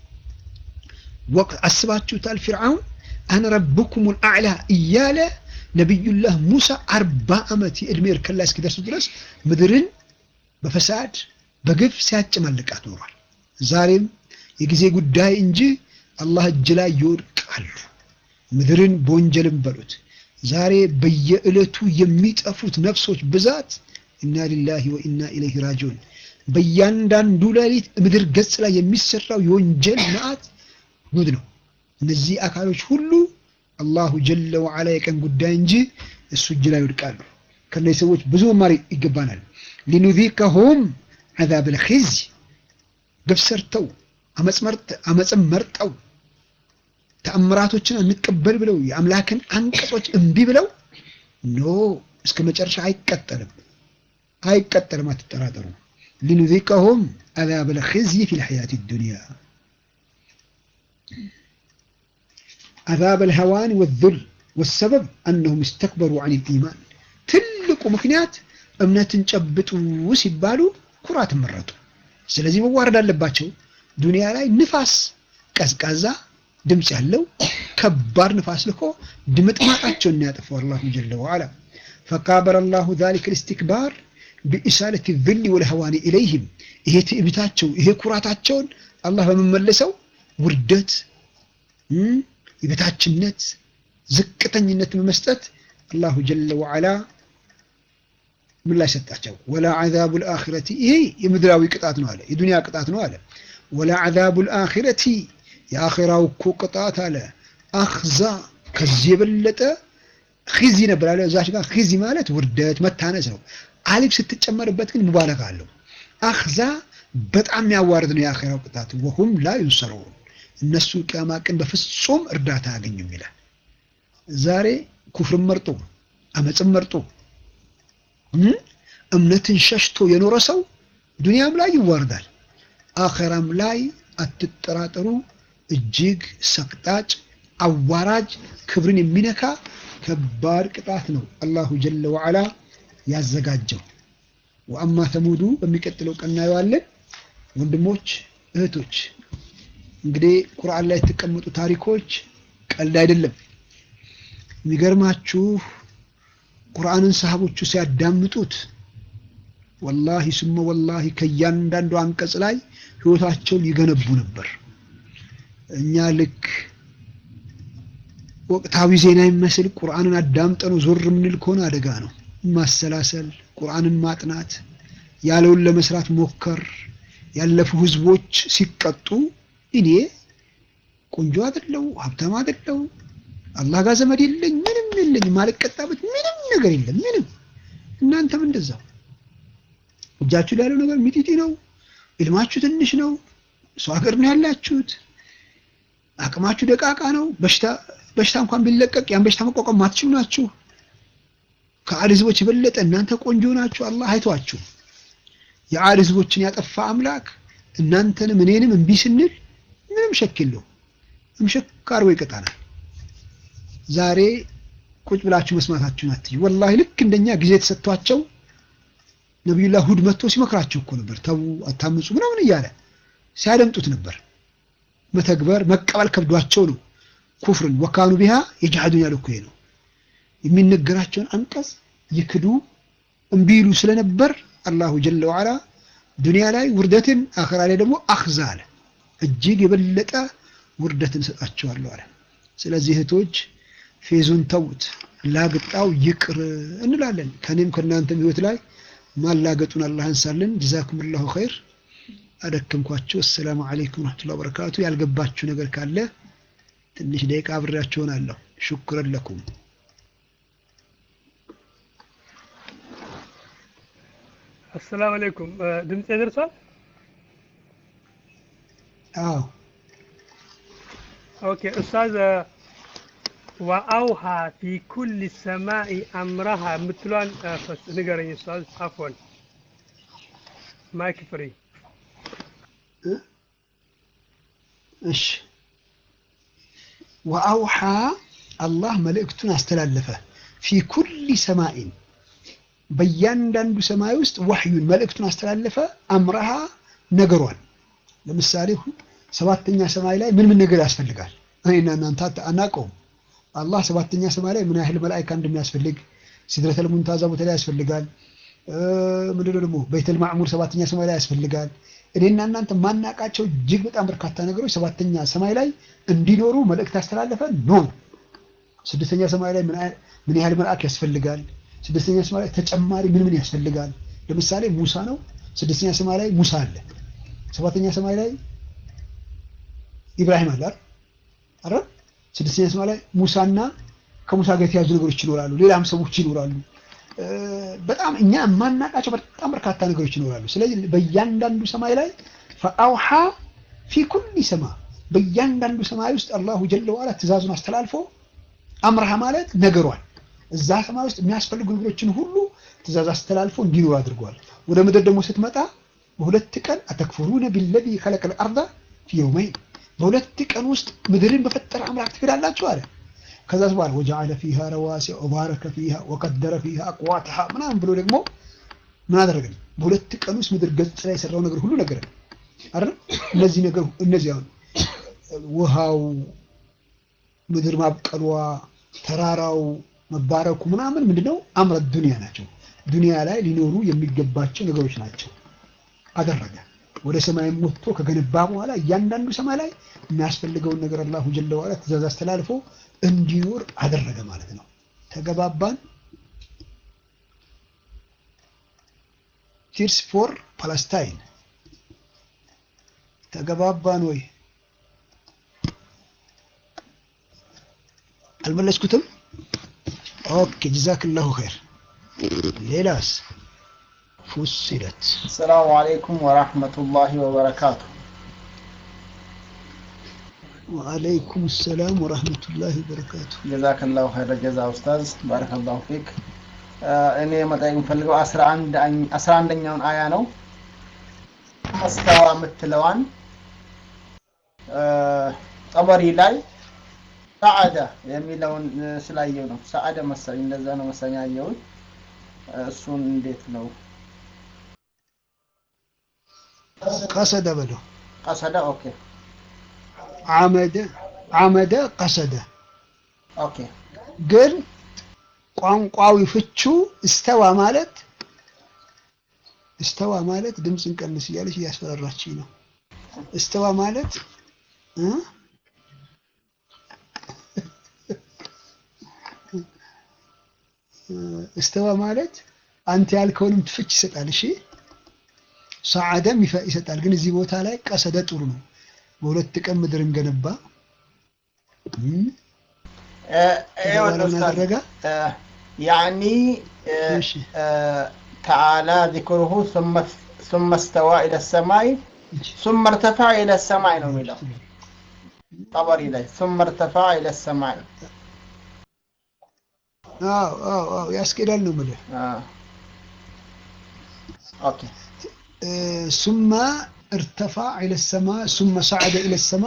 ወቅት አስባችሁታል ፊርዓውን አነ ረብኩም አዕላ እያለ ነቢዩላህ ሙሳ አርባ ዓመት የዕድሜ እርከን ላይ እስኪደርሱ ድረስ ምድርን በፈሳድ በግፍ ሲያጨማልቃት ኖሯል ዛሬም የጊዜ ጉዳይ እንጂ አላህ እጅ ላይ ይወድቃሉ ምድርን በወንጀልም በሉት ዛሬ በየዕለቱ የሚጠፉት ነፍሶች ብዛት ኢና ሊላሂ ወኢና ኢለይሂ ራጂዑን። በእያንዳንዱ ሌሊት ምድር ገጽ ላይ የሚሰራው የወንጀል መዓት ጉድ ነው። እነዚህ አካሎች ሁሉ አላሁ ጀለ ወዓላ የቀን ጉዳይ እንጂ እሱ እጅ ላይ ይወድቃሉ። ከነዚህ ሰዎች ብዙ መማር ይገባናል። ሊኑዚከሁም ዐዛብ ልኺዝ ግፍ ሰርተው አመፅን መርጠው ተአምራቶችን እንቀበል ብለው የአምላክን አንቀጾች እምቢ ብለው ኖ እስከ መጨረሻ አይቀጠልም አይቀጠልም፣ አትጠራጠሩ። ሊኑዚቀሁም ዐዛብ ልኺዝይ ፊ ልሐያት ዱንያ ዐዛብ ልሀዋን ወዙል ወሰበብ አነሁም እስተክበሩ ዐን ልኢማን ትልቁ ምክንያት እምነትን ጨብጡ ሲባሉ ኩራትን መረጡ። ስለዚህ መዋረድ አለባቸው። ዱንያ ላይ ንፋስ ቀዝቃዛ ድምፅ ያለው ከባድ ንፋስ ልኮ ድምጥማጣቸውን ያጠፋው አላሁ ጀለ ወዓላ ፈካበረ አላሁ ዛሊከ ልስትክባር ቢኢሳለት ዝል ወልሀዋኒ ኢለይህም ይሄ ትዕቢታቸው ይሄ ኩራታቸውን አላህ በመመለሰው ውርደት፣ የበታችነት፣ ዝቅተኝነት በመስጠት አላሁ ጀለ ወዓላ ምላሽ ሰጣቸው። ወላ ዐዛቡ ልአኺረቲ ይሄ የምድራዊ ቅጣት ነው አለ፣ የዱንያ ቅጣት ነው አለ። ወላ ዐዛቡ ልአኺረቲ የአኺራው እኮ ቅጣት አለ አኽዛ ከዚህ የበለጠ ኺዚ ነበር አለ። እዛች ጋር ኺዚ ማለት ውርደት መታነስ ነው። አሊፍ ስትጨመርበት ግን ሙባለጋ አለው። አኽዛ በጣም ያዋርድ ነው የአኺራው ቅጣት። ወሁም ላ ዩንሰሩን እነሱ ቅያማ ቀን በፍጹም እርዳታ አያገኙም ይላል። ዛሬ ኩፍርን መርጦ አመፅን መርጦ እምነትን ሸሽቶ የኖረ ሰው ዱንያም ላይ ይዋርዳል፣ አኸራም ላይ አትጠራጠሩ። እጅግ ሰቅጣጭ አዋራጅ ክብርን የሚነካ ከባድ ቅጣት ነው አላሁ ጀለ ወዓላ ያዘጋጀው። ወአማ ተሙዱ በሚቀጥለው ቀን እናየዋለን። ወንድሞች እህቶች፣ እንግዲህ ቁርአን ላይ የተቀመጡ ታሪኮች ቀልድ አይደለም። የሚገርማችሁ ቁርአንን ሰሃቦቹ ሲያዳምጡት ወላሂ ሱመ ወላሂ ከእያንዳንዱ አንቀጽ ላይ ህይወታቸውን ይገነቡ ነበር። እኛ ልክ ወቅታዊ ዜና የሚመስል ቁርአንን አዳምጠነው ዞር የምንል ከሆነ አደጋ ነው። ማሰላሰል፣ ቁርአንን ማጥናት፣ ያለውን ለመስራት ሞከር። ያለፉ ህዝቦች ሲቀጡ እኔ ቆንጆ አይደለው ሀብታም አይደለው አላህ ጋር ዘመድ የለኝ ምንም የለኝ ማልቀጣበት ምንም ነገር የለም ምንም። እናንተም እንደዛው እጃችሁ ላይ ያለው ነገር ሚጢጢ ነው። ኢልማችሁ ትንሽ ነው። ሰው ሀገር ነው ያላችሁት። አቅማችሁ ደቃቃ ነው። በሽታ በሽታ እንኳን ቢለቀቅ ያን በሽታ መቋቋም ማትችሉ ናችሁ። ከአድ ህዝቦች የበለጠ እናንተ ቆንጆ ናችሁ። አላህ አይቷችሁ። የአድ ህዝቦችን ያጠፋ አምላክ እናንተንም እኔንም እምቢ ስንል ምንም ሸክ የለውም። እምሸክ አርቦ ይቀጣናል። ዛሬ ቁጭ ብላችሁ መስማታችሁን አትዩ። ወላሂ ልክ እንደኛ ጊዜ ተሰጥቷቸው ነቢዩላህ ሁድ መጥቶ ሲመክራቸው እኮ ነበር። ተዉ አታምፁ ምናምን እያለ ሲያደምጡት ነበር። መተግበር መቀበል ከብዷቸው ነው ኩፍርን ወካኑ ቢሃ የጃሃዱን ያለው እኮ ነው። የሚነገራቸውን አንቀጽ ይክዱ እምቢ ይሉ ስለነበር አላሁ ጀለ ወዓላ ዱንያ ላይ ውርደትን፣ አኸራ ላይ ደግሞ አኽዛ አለ። እጅግ የበለጠ ውርደትን እሰጣቸዋለሁ አለ። ስለዚህ እህቶች ፌዙን ተውት፣ ላግጣው ይቅር እንላለን። ከኔም ከእናንተም ህይወት ላይ ማላገጡን አላህ አንሳልን። ጀዛኩም ላሁ ኸይር። አደከምኳችሁ። አሰላሙ አለይኩም ወረሕመቱላሂ ወበረካቱ። ያልገባችሁ ነገር ካለ ትንሽ ደቂቃ አብሬያችሁ እሆናለሁ። ሹክረን ለኩም። አሰላሙ አለይኩም። ድምጼ ደርሷል? አዎ ኦኬ ኡስታዝ ወአውሃ ፊ ኩል ሰማኢ አምረሃ የምትሏን ንገረኝ ኡስታዝ። አፎን ማይክ ፍሪ። እሺ ወአውሃ አላህ መልእክቱን አስተላለፈ ፊ ኩል ሰማኢን በእያንዳንዱ ሰማይ ውስጥ ወህዩን መልእክቱን አስተላለፈ። አምረሃ ነገሯን ለምሳሌ ሰባተኛ ሰማይ ላይ ምን ምን ነገር ያስፈልጋል? እኔና እናንተ አናውቀውም። አላህ ሰባተኛ ሰማይ ላይ ምን ያህል መላኢካ እንደሚያስፈልግ ሲድረተል ሙንታዛ ቦታ ላይ ያስፈልጋል። ምንድነው ደግሞ በይተል ማዕሙር ሰባተኛ ሰማይ ላይ ያስፈልጋል። እኔና እናንተ ማናውቃቸው እጅግ በጣም በርካታ ነገሮች ሰባተኛ ሰማይ ላይ እንዲኖሩ መልእክት ያስተላለፈ ኖ። ስድስተኛ ሰማይ ላይ ምን ያህል መልአክ ያስፈልጋል? ስድስተኛ ሰማይ ላይ ተጨማሪ ምን ምን ያስፈልጋል? ለምሳሌ ሙሳ ነው። ስድስተኛ ሰማይ ላይ ሙሳ አለ። ሰባተኛ ሰማይ ላይ ኢብራሂም አለ አይደል? ስድስተኛ ሰማይ ላይ ሙሳና ከሙሳ ጋር የተያዙ ነገሮች ይኖራሉ። ሌላም ሰዎች ይኖራሉ። በጣም እኛ የማናውቃቸው በጣም በርካታ ነገሮች ይኖራሉ። ስለዚህ በእያንዳንዱ ሰማይ ላይ ፈአውሃ ፊ ኩሊ ሰማ በእያንዳንዱ ሰማይ ውስጥ አላሁ ጀለ ዋላ ትእዛዙን አስተላልፎ አምርሃ ማለት ነገሯል እዛ ሰማይ ውስጥ የሚያስፈልጉ ነገሮችን ሁሉ ትእዛዝ አስተላልፎ እንዲኖር አድርጓል። ወደ ምድር ደግሞ ስትመጣ በሁለት ቀን አተክፍሩነ ቢለዚ ከለቀል አርዳ ፊ የውመይን በሁለት ቀን ውስጥ ምድርን በፈጠረ አምላክ ትክዳላችሁ አለ። ከዛ በኋላ ወጀዐለ ፊሃ ረዋሲዐ ወባረከ ፊሃ ወቀደረ ፊሃ አቅዋተሃ ምናምን ብሎ ደግሞ ምን አደረገን? በሁለት ቀን ውስጥ ምድር ገጽ ላይ የሰራው ነገር ሁሉ ነገረን አይደል? እነዚህ ነገር እነዚህ አሁን ውሃው፣ ምድር ማብቀሏ፣ ተራራው መባረኩ ምናምን ምንድነው አምረ ዱንያ ናቸው። ዱንያ ላይ ሊኖሩ የሚገባቸው ነገሮች ናቸው። አደረገ ወደ ሰማይም ወጥቶ ከገነባ በኋላ እያንዳንዱ ሰማይ ላይ የሚያስፈልገውን ነገር አላሁ ጀለ ዋላ ትእዛዝ አስተላልፎ እንዲኖር አደረገ ማለት ነው። ተገባባን። ቲርስ ፎር ፓለስታይን ተገባባን ወይ? አልመለስኩትም። ኦኬ ጀዛክላሁ ኸይር። ሌላስ ፉሲለት السلام عليكم ورحمة الله وبركاته ወአለይኩም ሰላም ወራህመቱላሂ ወበረካቱ። جزاك الله خير الجزاء أستاذ بارك الله فيك እኔ መጠየቅ የምፈልገው አስራ አንደኛውን አያ ነው አስተዋ የምትለዋን ጠበሪ ላይ ሰዓደ የሚለውን ስላየው ነው። ሰዓደ መሰለኝ እንደዛ ነው መሰለኝ ያየሁት። እሱን እንዴት ነው ቀሰደ በለው ቀሰደ? ኦኬ አመደ አመደ ቀሰደ ኦኬ ግን ቋንቋዊ ፍቹ እስተዋ ማለት እስተዋ ማለት ድምፅን ቀንስ እያለች እያስፈራራችኝ ነው። እስተዋ ማለት እ እስተዋ ማለት አንተ ያልከውንም ፍች ይሰጣል። እሺ ሰዓደም ይፈ- ይሰጣል። ግን እዚህ ቦታ ላይ ቀሰደ ጥሩ ነው። በሁለት ቀን ምድርን ገነባ እም፣ ይኸውልህ ምን ኡስታዝ አደረገ? ያኒ እሺ ተዓላ ዚክሩሁ ثم استوى إلى السماء ثم ارتفع إلى السماء ነው የሚለው ጠበሪ ላይ ثم ارتفع إلى السماء አዎ አዎ አዎ ያስኬዳል ነው የምልህ። آه. اوكي ሱመ እርተፋ ኢለ ሰማ ሱመ ሰዓደ ኢለ ሰማ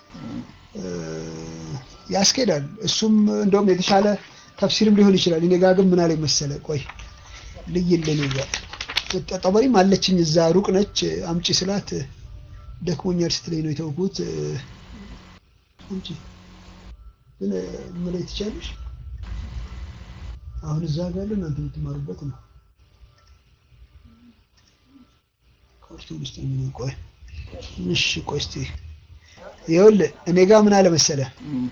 ያስኬዳል። እሱም እንደውም የተሻለ ተፍሲርም ሊሆን ይችላል። እኔ ጋ ግን ምን አለኝ መሰለ፣ ቆይ ልይልህ እኔ ጋ ጠበሪም አለችኝ እዛ ሩቅ ነች። አምጪ ስላት ደክሞኛል ስትለኝ ነው የተውኩት። አምጪ ግን ምን ላይ ትቻለሽ? አሁን እዛ ጋር ያለ እናንተ የምትማሩበት ነው። ካርቱን ውስጥ ምን ቆይ እሺ፣ ቆይ እስቲ ይኸውልህ እኔ ጋር ምን አለ መሰለህ مم.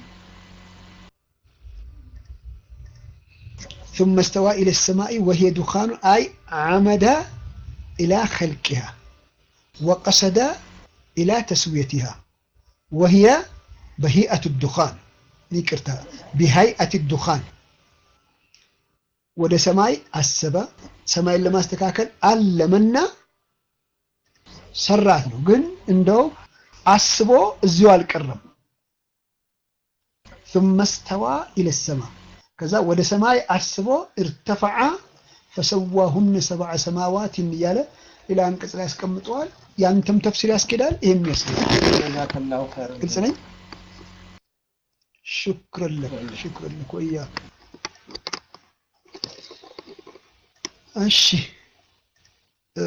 ثم استوى إلى السماء وهي دخان أي عمد إلى خلقها وقصد إلى تسويتها وهي بهيئة الدخان نكرتها بهيئة الدخان ወደ ሰማይ አሰበ። ሰማይን ለማስተካከል አለመና ሰራት ነው። ግን እንደው አስቦ እዚሁ አልቀረም። ثم استوى إلى السماء ከዛ ወደ ሰማይ አስቦ እርተፈዓ ፈሰዋሁነ ሰብዐ ሰማዋትን እያለ ሌላ አንቀጽ ላይ ያስቀምጠዋል። ያንተም ተፍሲር ያስኬዳል፣ ይሄም ያስኬዳል። جزاك الله خير ግልጽ ነኝ። ሽክረን ለክ ሽክረን ለክ ወያክ። እሺ እ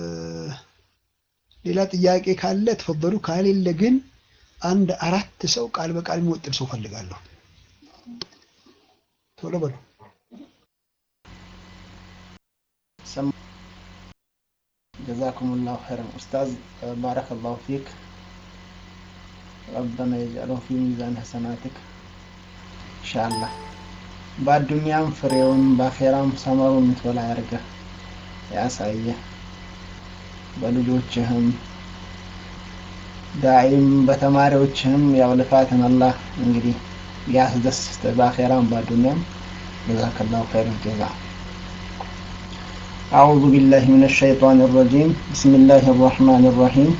ሌላ ጥያቄ ካለ ተፈበሉ፣ ካሌለ ግን አንድ አራት ሰው ቃል በቃል የሚወጥር ሰው ፈልጋለሁ። ቶሎ በሉ። سم... جزاكم الله خيرا أستاذ بارك الله فيك ربنا يجعله في ميزان حسناتك إن شاء الله በአዱንያም ፍሬውን በአኼራም ሰመሩን የምትበላ ያርገህ ያሳየ በልጆችህም ዳይም በተማሪዎችህም ያው ልፋትን አላህ እንግዲህ ያስደስት በአኼራም በዱንያም ጀዛከላሁ ኸይር ጀዛ أعوذ بالله من الشيطان الرجيم بسم الله الرحمن الرحيم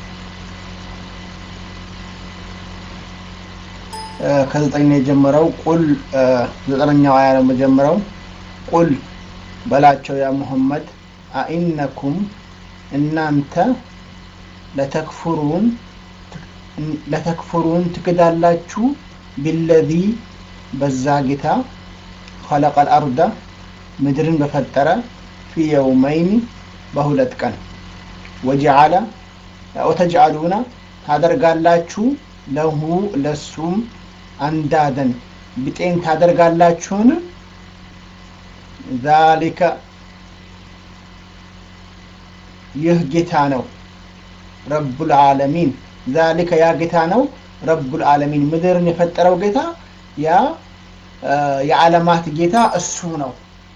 ከዘጠኝ ነው የጀመረው ቁል ዘጠነኛው አያ ነው የጀመረው ቁል በላቸው ያ ሙሐመድ አኢነኩም እናንተ ለተክፍሩን ለተክፍሩን ትክዳላችሁ ቢለዚ በዛ ጌታ ኸለቀል አርዳ ምድርን በፈጠረ ፊ የውመይኒ በሁለት ቀን ወጀዓለ ወተጅዓሉና ታደርጋላችሁ ለሁ ለሱም አንዳደን ብጤን ታደርጋላችሁን ዛሊከ ይህ ጌታ ነው ረቡል ዓለሚን ዛሊከ ያ ጌታ ነው ረቡል ዓለሚን ምድርን የፈጠረው ጌታ ያ የዓለማት ጌታ እሱ ነው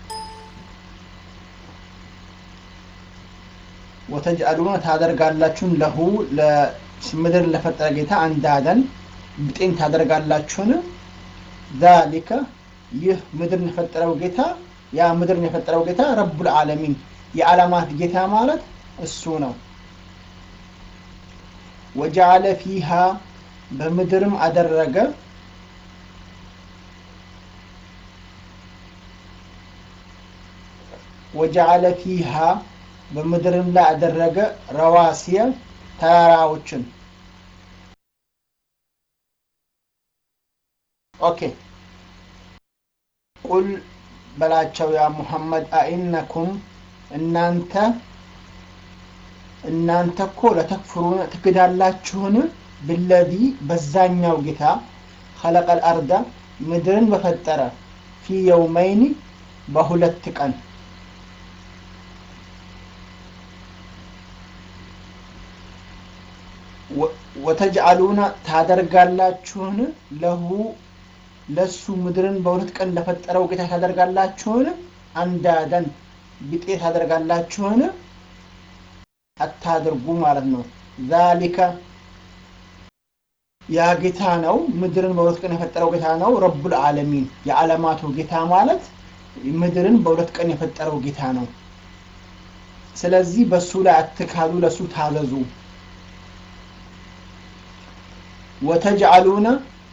ወተጅአሉነ ታደርጋላችሁን ለሁ ምድርን ለፈጠረ ጌታ አንዳደን ብጤን ታደርጋላችሁን ዛሊከ ይህ ምድርን የፈጠረው ጌታ ያ ምድርን የፈጠረው ጌታ ረቡል ዓለሚን የዓለማት ጌታ ማለት እሱ ነው ወጀዓለ ፊሃ በምድርም አደረገ ወጀዓለ ፊሃ በምድርም ላይ አደረገ ረዋሲየ ተራራዎችን ኦኬ ቁል በላቸው ያ ሙሐመድ አኢነኩም እናንተ እናንተ እኮ ለተክፍሩን ትክዳላችሁን ብለዚ በዛኛው ጌታ ኸለቀል አርዳ ምድርን በፈጠረ ፊ የውመይኒ በሁለት ቀን ወተጅአሉነ ታደርጋላችሁን ለሁ ለሱ ምድርን በሁለት ቀን ለፈጠረው ጌታ ታደርጋላችሁን አንዳደን ቢጤ ታደርጋላችሁን አታድርጉ ማለት ነው ዛሊከ ያ ጌታ ነው ምድርን በሁለት ቀን የፈጠረው ጌታ ነው ረቡል ዓለሚን የዓለማቱ ጌታ ማለት ምድርን በሁለት ቀን የፈጠረው ጌታ ነው ስለዚህ በሱ ላይ አትካሉ ለሱ ታዘዙ ወተጅአሉነ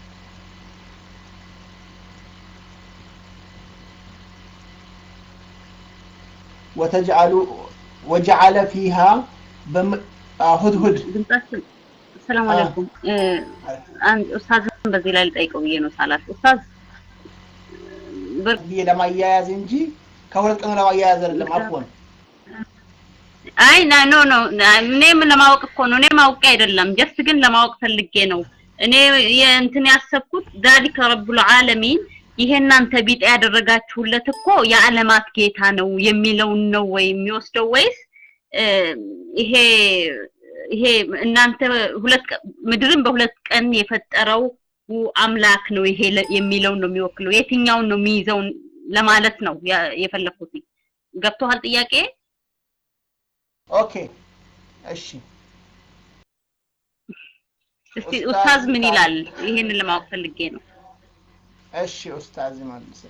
ወተጅአሉ ወጀዓለ ፊሃ ሁድሁድ ድምጻችን ሰላም አለይኩም አንድ ኡስታዝን በዚህ ላይ ልጠይቀው ብዬ ነው ሳላት ኡስታዝ ብዬ ለማያያዝ እንጂ ከሁለት ቀኑ ለማያያዝ አይደለም አፎን አይ ኖ ኖ እኔም ለማወቅ እኮ ነው እኔም አውቄ አይደለም ጀስት ግን ለማወቅ ፈልጌ ነው እኔ እንትን ያሰብኩት ዛሊከ ረቡል ዓለሚን ይሄ እናንተ ቢጤ ያደረጋችሁለት እኮ የዓለማት ጌታ ነው የሚለውን ነው ወይ የሚወስደው ወይስ ይሄ ይሄ እናንተ ሁለት ምድርን በሁለት ቀን የፈጠረው አምላክ ነው ይሄ የሚለውን ነው የሚወክለው የትኛውን ነው የሚይዘውን ለማለት ነው የፈለኩት ገብቶሃል ጥያቄ ኦኬ እሺ እስቲ ኡስታዝ ምን ይላል ይሄንን ለማወቅ ፈልጌ ነው እሺ ኡስታዝ መልስ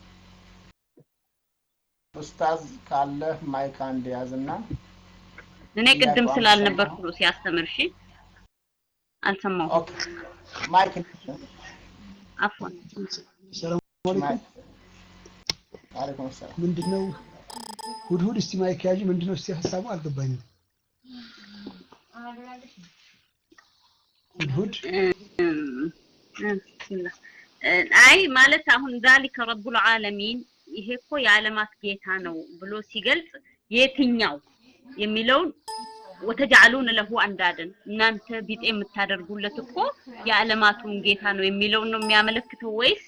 ኡስታዝ ካለ ማይክ አንድ ያዝና እኔ ቅድም ስላልነበርኩ ነው ሲያስተምር እሺ አልሰማሁም ኦኬ ማይክ አፍዋን ሰላም አለይኩም አለይኩም ሰላም ምንድነው ሁድሁድ እስቲ ማይክ ያዥ ምንድነው እስቲ ሀሳቡ አልገባኝም ሁድሁድ አይ ማለት አሁን ዛሊከ ረቡል ዓለሚን ይሄ እኮ የዓለማት ጌታ ነው ብሎ ሲገልጽ የትኛው የሚለውን ወተጃሉን ለሁ አንዳድን እናንተ ቢጤ የምታደርጉለት እኮ የዓለማቱን ጌታ ነው የሚለውን ነው የሚያመለክተው ወይስ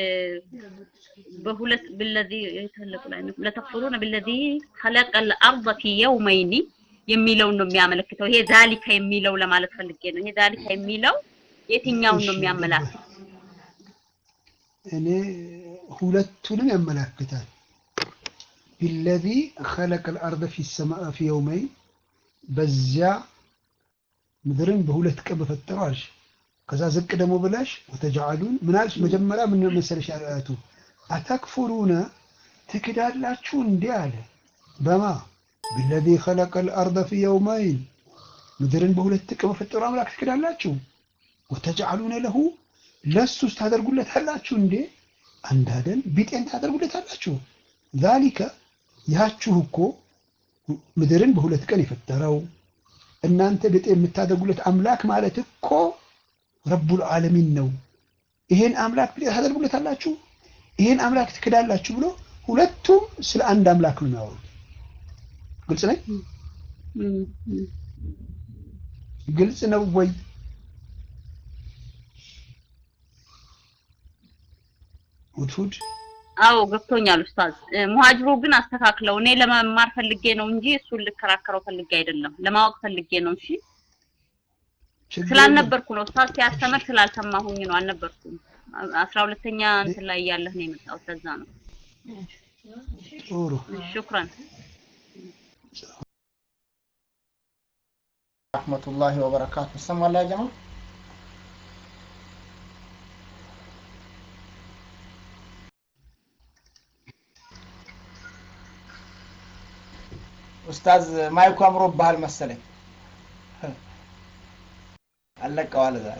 በሁለት ብለዚ የተለቁ ላይ ነው ለተፍሩነ ብለዚ ኸለቀል አርض ፊ የውመይኒ የሚለውን ነው የሚያመለክተው ይሄ ዛሊካ የሚለው ለማለት ፈልጌ ነው ይሄ ዛሊካ የሚለው የትኛውን ነው የሚያመላክተው እኔ ሁለቱንም ያመላክታል ቢለዚ ኸለቀ ልአርደ ፊ የውመይን በዚያ ምድርን በሁለት ቀን በፈጠረው አልሽ። ከዛ ዝቅ ደግሞ ብለሽ ወተጃአሉን ምን አልሽ? መጀመሪያ ምን መሰለሽ አያቱ አተክፉሩነ ትክዳላችሁ እንዲህ አለ። በማ ቢለዚ ኸለቀ ልአርደ ፊ የውመይን ምድርን በሁለት ቀን በፈጠረው አምላክ ትክዳላችሁ። ወተጃአሉነ ለሁ ለሱስ ታደርጉለታላችሁ እንዴ አንዳደን ቢጤን ታደርጉለታላችሁ። ዛሊከ ያችሁ እኮ ምድርን በሁለት ቀን የፈጠረው እናንተ ቢጤ የምታደርጉለት አምላክ ማለት እኮ ረቡል ዓለሚን ነው። ይሄን አምላክ ቢጤ ታደርጉለታላችሁ፣ ይሄን አምላክ ትክዳላችሁ ብሎ ሁለቱም ስለ አንድ አምላክ ነው የሚያወሩት። ግልጽ ነኝ? ግልጽ ነው ወይ? ሁድሁድ አዎ ገብቶኛል ኡስታዝ። ሙሃጅሩ ግን አስተካክለው። እኔ ለመማር ፈልጌ ነው እንጂ እሱን ልከራከረው ፈልጌ አይደለም፣ ለማወቅ ፈልጌ ነው። እሺ ስላልነበርኩ ነው ኡስታዝ ሲያስተምር ስላልሰማሁኝ ነው። አልነበርኩም። አስራ ሁለተኛ እንትን ላይ እያለህ ነው የመጣሁት። ለዛ ነው። ጥሩ ሹክራን ረህመቱላሂ ወበረካቱ። ይሰማል ያ ጀማ? ኡስታዝ ማይኩ አምሮብሃል መሰለኝ። አለቀዋል ዛሬ።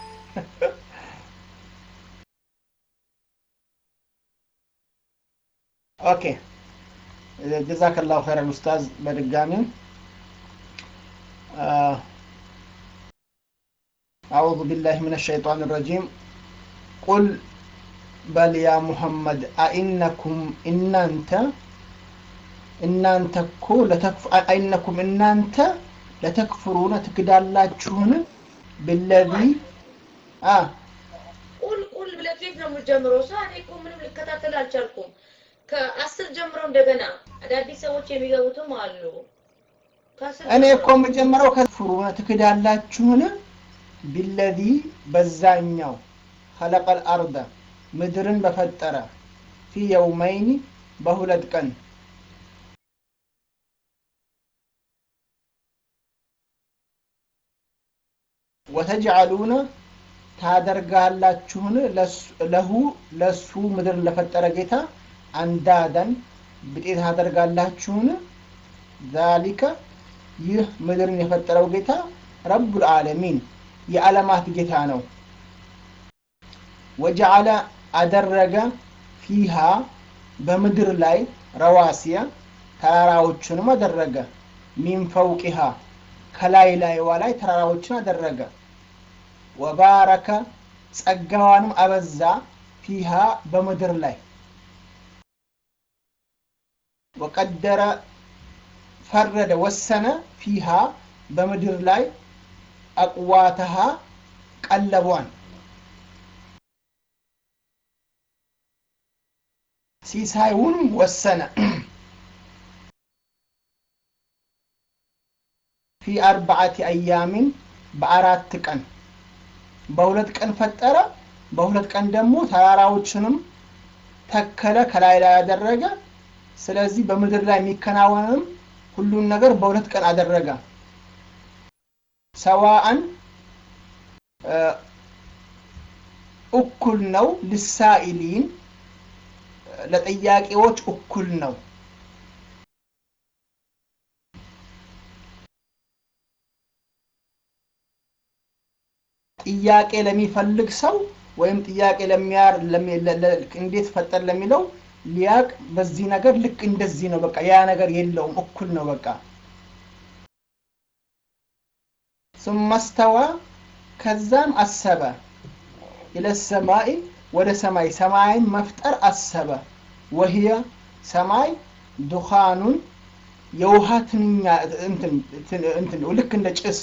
ኦኬ ጀዛከላሁ ኸይረን ኡስታዝ። በድጋሚ አዑዙ ቢላሂ ሚነ ሸይጣን ረጂም ቁል በል ያ ሙሐመድ አኢነኩም እናንተ እናንተ እኮ አይነኩም እናንተ ለተክፍሩነ ትክዳላችሁን ብለዚ ቁል ቁል ብለህ ከየት ነው የምትጀምረው? ሰው እኔ እኮ ምንም ልከታተል አልቻልኩም። ከአስር ጀምሮ እንደገና አዳዲስ ሰዎች የሚገቡትም አሉ። ከአስር እኔ ጀምሮ እኮ የምጀምረው ከትክፍሩነ ትክዳላችሁን ቢለዚ በዛኛው ኸለቀል አርደ ምድርን በፈጠረ ፊ የውመይኒ በሁለት ቀን ወተጅዓሉነ ታደርጋላችሁን ለሁ ለሱ ምድርን ለፈጠረ ጌታ አንዳደን ብጤ ታደርጋላችሁን? ዛሊከ ይህ ምድርን የፈጠረው ጌታ ረቡል ዓለሚን የዓለማት ጌታ ነው። ወጀዓለ አደረገ ፊሃ በምድር ላይ ረዋሲያ ተራራዎችንም አደረገ ሚን ፈውቂሃ ከላይ ላይዋ ላይ ተራራዎችን አደረገ። ወባረከ ጸጋዋንም አበዛ ፊሃ በምድር ላይ ወቀደረ ፈረደ ወሰነ ፊሃ በምድር ላይ አቅዋተሃ ቀለቧን ሲሳዩንም ወሰነ ፊ አርባዓቲ አያሚን በአራት ቀን በሁለት ቀን ፈጠረ። በሁለት ቀን ደግሞ ተራራዎችንም ተከለ፣ ከላይ ላይ ያደረገ። ስለዚህ በምድር ላይ የሚከናወንም ሁሉን ነገር በሁለት ቀን አደረገ። ሰዋአን እኩል ነው። ልሳኢሊን ለጥያቄዎች እኩል ነው። ጥያቄ ለሚፈልግ ሰው ወይም ጥያቄ ለሚያር እንዴት ፈጠር ለሚለው ሊያቅ በዚህ ነገር ልክ እንደዚህ ነው። በቃ ያ ነገር የለውም፣ እኩል ነው። በቃ ስመስተዋ ከዛም አሰበ ኢለሰማይ ወደ ሰማይ ሰማይን መፍጠር አሰበ። ወህየ ሰማይ ዱኻኑን የውሃ ትንኛ እንትን ልክ እንደ ጭስ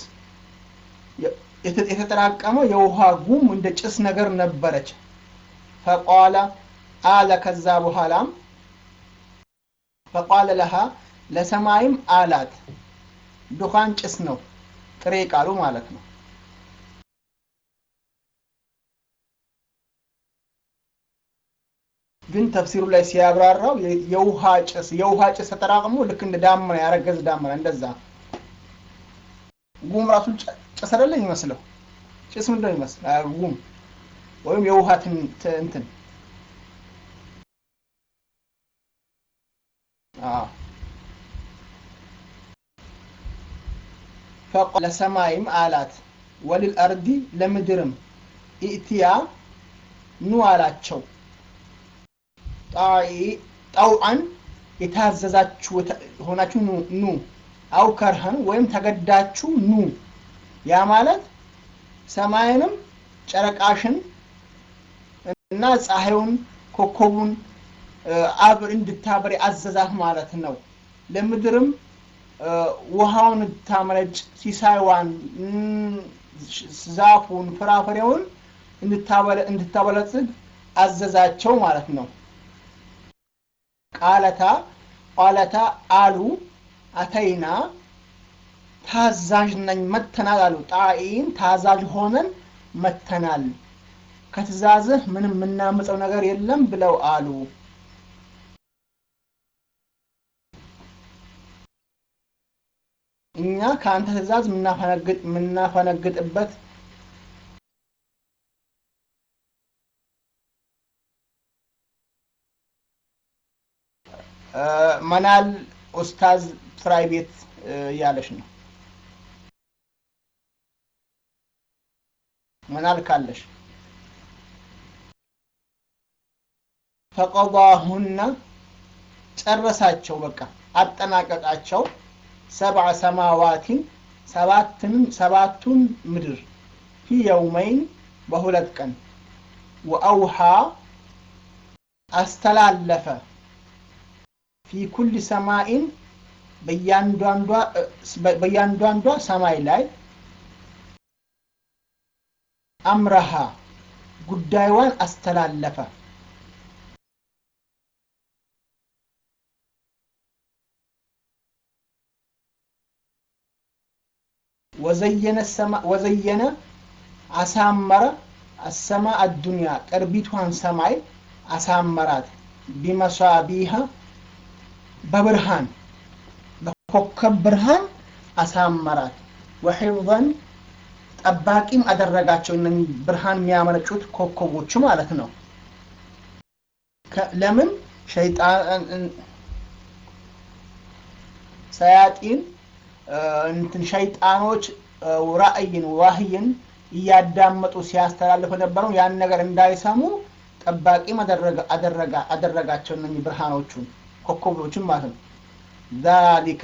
የተጠራቀመ የውሃ ጉም እንደ ጭስ ነገር ነበረች። ፈቋለ አለ ከዛ በኋላም ፈቋለ ለሃ ለሰማይም አላት። ዱኻን ጭስ ነው ጥሬ ቃሉ ማለት ነው። ግን ተፍሲሩ ላይ ሲያብራራው የውሃ ጭስ የውሃ ጭስ ተጠራቅሞ ልክ እንደ ዳመና ያረገዝ ዳመና እንደዛ ጉም ራሱ ጭስ አይደለም ይመስለው ጭስ ምንድነው ይመስል ጉም ወይም የውሃ እንትን ለሰማይም አላት ወልልአርዲ ለምድርም ኢእትያ ኑ አላቸው ጣውዓን የታዘዛችሁ ሆናችሁ ኑ አው ከርሃን ወይም ተገዳችሁ ኑ ያ ማለት ሰማይንም ጨረቃሽን እና ፀሐዩን ኮከቡን አብር እንድታበሪ አዘዛት ማለት ነው ለምድርም ውሃውን እንድታመነጭ ሲሳይዋን ዛፉን ፍራፍሬውን እንድታበለጽግ አዘዛቸው ማለት ነው ቃለታ ቃለታ አሉ አተይና ታዛዥ ነኝ መተናል አሉ ጣኢን ታዛዥ ሆነን መተናል ከትእዛዝህ ምንም የምናምፀው ነገር የለም ብለው አሉ እኛ ከአንተ ትእዛዝ የምናፈነግጥበት መናል ኡስታዝ ፍራይ ቤት እያለች ነው መናል ካለሽ ፈቀضاهن ጨረሳቸው በቃ አጠናቀቃቸው ሰብዐ ሰማዋቲን ሰባትንም ሰባቱን ምድር ፊ የውመይን በሁለት ቀን ወአውሃ አስተላለፈ ፊ ኩል ሰማይን በእያንዳንዷ ሰማይ ላይ አምረሃ ጉዳይዋን አስተላለፈ ወዘየነ አሳመረ አሰማ አዱንያ ቅርቢቷን ሰማይ አሳመራት ቢመሳቢሃ በብርሃን በኮከብ ብርሃን አሳመራት ወሒፍዘን ጠባቂም አደረጋቸው እነ ብርሃን የሚያመነጩት ኮከቦች ማለት ነው ለምን ሸይጣን ሰያጢን እንትን ሸይጣኖች ራእይን ዋህይን እያዳመጡ ሲያስተላልፍ የነበረው ያን ነገር እንዳይሰሙ ጠባቂም አደረጋቸው እነኚህ ብርሃኖቹን ኮከቦችን ማለት ነው ዛሊከ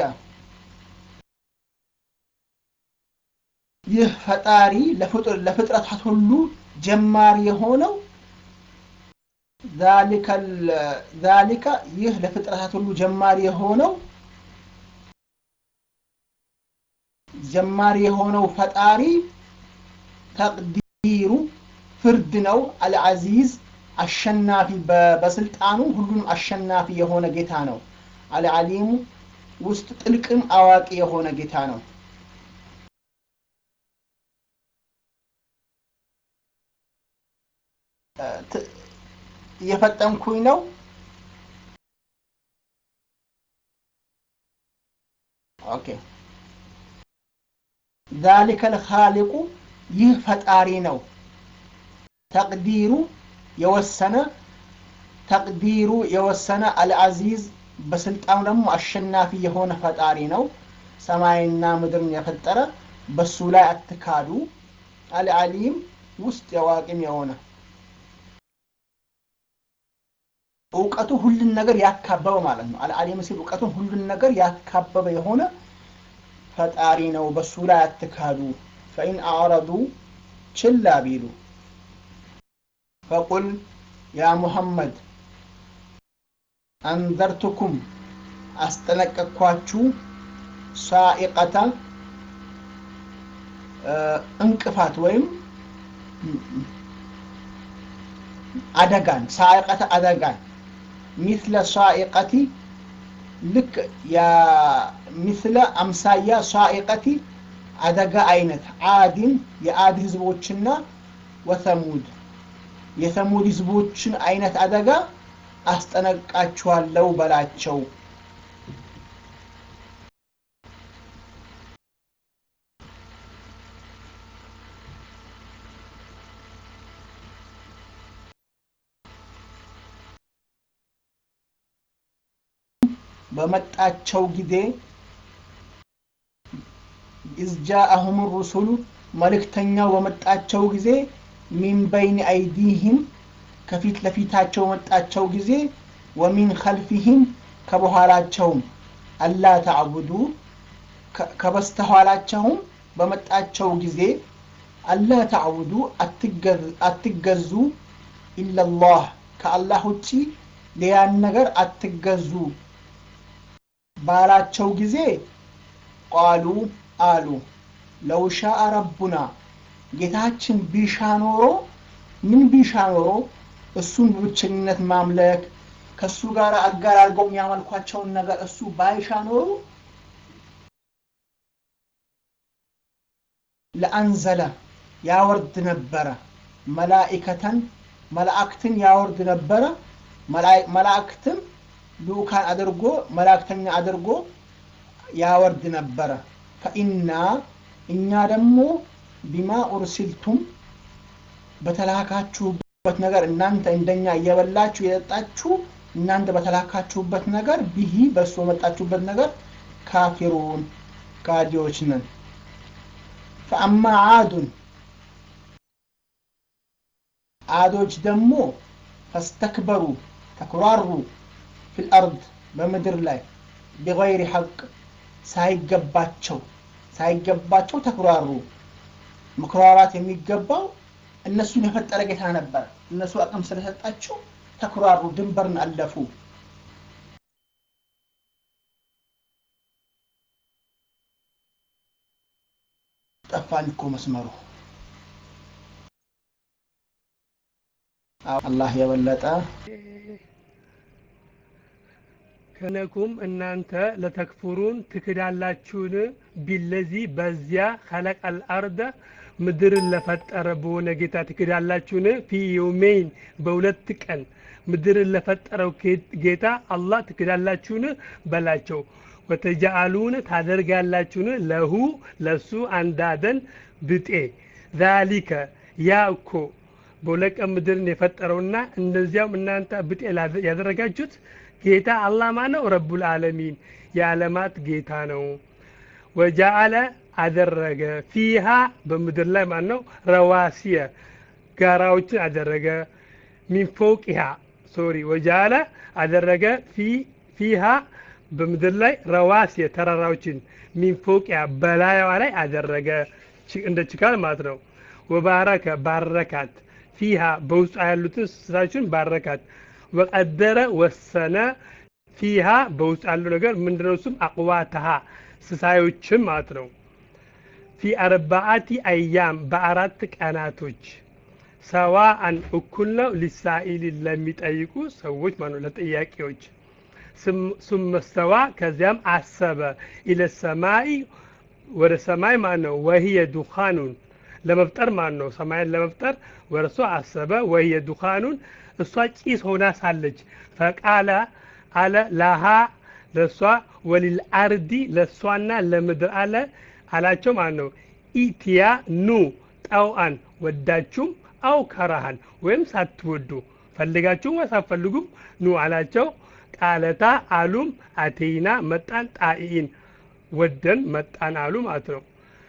ይህ ፈጣሪ ለፍጥረታት ሁሉ ጀማሪ የሆነው ዛሊከ ይህ ለፍጥረታት ሁሉ ጀማሪ የሆነው ጀማሪ የሆነው ፈጣሪ ተቅዲሩ ፍርድ ነው አልዓዚዝ አሸናፊ በስልጣኑ ሁሉንም አሸናፊ የሆነ ጌታ ነው አልዓሊሙ ውስጥ ጥልቅም አዋቂ የሆነ ጌታ ነው እየፈጠንኩኝ ነው ኦኬ ذلك الخالق ይህ ፈጣሪ ነው ተቅዲሩ የወሰነ ተቅዲሩ የወሰነ አልዓዚዝ በስልጣኑ ደግሞ አሸናፊ የሆነ ፈጣሪ ነው ሰማይና ምድርን የፈጠረ በሱ ላይ አትካዱ አልዓሊም ውስጥ የዋቂም የሆነ እውቀቱ ሁሉን ነገር ያካበበ ማለት ነው አልዓሊም ሲል እውቀቱን ሁሉን ነገር ያካበበ የሆነ ፈጣሪ ነው በሱ ላይ አትካዱ ፈኢን አዕረዱ ችላ ቢሉ ፈቁል ያ ሙሐመድ አንዘርቱኩም አስጠነቀቅኳችሁ ሳኢቀተ እንቅፋት ወይም አደጋን ሳኢቀተ አደጋን ሚስለ ሳኢቀቲ ልክ ሚስለ አምሳያ ሳኢቀቲ አደጋ አይነት አዲን የአድ ህዝቦችና ወተሙድ የተሙድ ህዝቦችን አይነት አደጋ አስጠነቅቃችኋለሁ በላቸው። በመጣቸው ጊዜ ኢዝጃአሁም ሩሱሉ መልእክተኛው በመጣቸው ጊዜ ሚን በይን አይዲህም ከፊት ለፊታቸው በመጣቸው ጊዜ ወሚን ከልፊህም ከበኋላቸውም አላ ተዕቡዱ ከበስተኋላቸውም በመጣቸው ጊዜ አላ ተዕቡዱ አትገዙ ኢለላህ ከአላህ ውጪ ሌላን ነገር አትገዙ ባላቸው ጊዜ ቃሉ አሉ ለው ሻአ ረቡና ጌታችን ቢሻ ኖሮ ምን ቢሻ ኖሮ እሱን በብቸኝነት ማምለክ ከእሱ ጋር አጋር አድርገው የሚያመልኳቸውን ነገር እሱ ባይሻ ኖሮ ለአንዘለ ያወርድ ነበረ መላኢከተን መላእክትን ያወርድ ነበረ መላእክትም ልኡካን አድርጎ መላእክተኛ አድርጎ ያወርድ ነበረ ፈኢና እኛ ደግሞ ቢማ ኡርሲልቱም በተላካችሁበት ነገር እናንተ እንደኛ እየበላችሁ የጠጣችሁ እናንተ በተላካችሁበት ነገር ቢሂ በእሱ በመጣችሁበት ነገር ካፊሩን ካዲዎች ነን ፈአማ አዱን አዶች ደግሞ ፈስተክበሩ ተኩራሩ ፊልአርድ በምድር ላይ ቢገይሪ ሐቅ ሳይገባቸው ሳይገባቸው ተኩራሩ መኩራራት የሚገባው እነሱን የፈጠረ ጌታ ነበር እነሱ አቅም ስለሰጣቸው ተኩራሩ ድንበርን አለፉ ጠፋኝ እኮ መስመሩ አላህ የበለጠ ከነኩም እናንተ ለተክፉሩን ትክዳላችሁን ቢለዚ በዚያ ኸለቀል አርደ ምድርን ለፈጠረ በሆነ ጌታ ትክዳላችሁን ፊ የውሜይን በሁለት ቀን ምድርን ለፈጠረው ጌታ አላህ ትክዳላችሁን በላቸው ወተጃአሉን ታደርጋላችሁን ለሁ ለሱ አንዳደን ብጤ ዛሊከ ያ እኮ በሁለት ቀን ምድርን የፈጠረውና እንደዚያውም እናንተ ብጤ ያደረጋችሁት ጌታ አላህ ማነው? ረቡል ዓለሚን የዓለማት ጌታ ነው። ወጃአለ አደረገ ፊሃ በምድር ላይ ማን ነው? ረዋሲየ ጋራዎችን አደረገ። ሚን ፎቅሃ ሶሪ ወጃአለ አደረገ ፊሃ በምድር ላይ ረዋሲየ ተራራዎችን ሚን ፎቅሃ በላይዋ ላይ አደረገ እንደ ችካል ማለት ነው። ወባረከ ባረካት ፊሃ በውስጡ ያሉትን እንስሳችን ባረካት ወቀደረ ወሰነ ፊሃ በውስጥ ያለው ነገር ምንድነው? እሱም አቅዋተሃ ስሳዮችም ማለት ነው። ፊ አርባአቲ አያም በአራት ቀናቶች ሰዋአን እኩል ነው። ሊሳኢል ለሚጠይቁ ሰዎች ማለት ነው፣ ለጥያቄዎች ሱመስተዋ ከዚያም አሰበ ኢለ ሰማይ ወደ ሰማይ ማለት ነው። ወህየ ዱኻኑን ለመፍጠር ማለት ነው። ሰማይን ለመፍጠር ወደ እሷ አሰበ። ወህየ ዱኻኑን እሷ ጭስ ሆና ሳለች ፈቃለ አለ ላሃ ለእሷ ወሊል አርዲ ለእሷና ለምድር አለ አላቸው ማለት ነው። ኢትያ ኑ ጠውአን ወዳችሁም አው ከራሃን ወይም ሳትወዱ ፈልጋችሁም ሳትፈልጉም ኑ አላቸው። ቃለታ አሉም አቴይና መጣን ጣኢን ወደን መጣን አሉ ማለት ነው።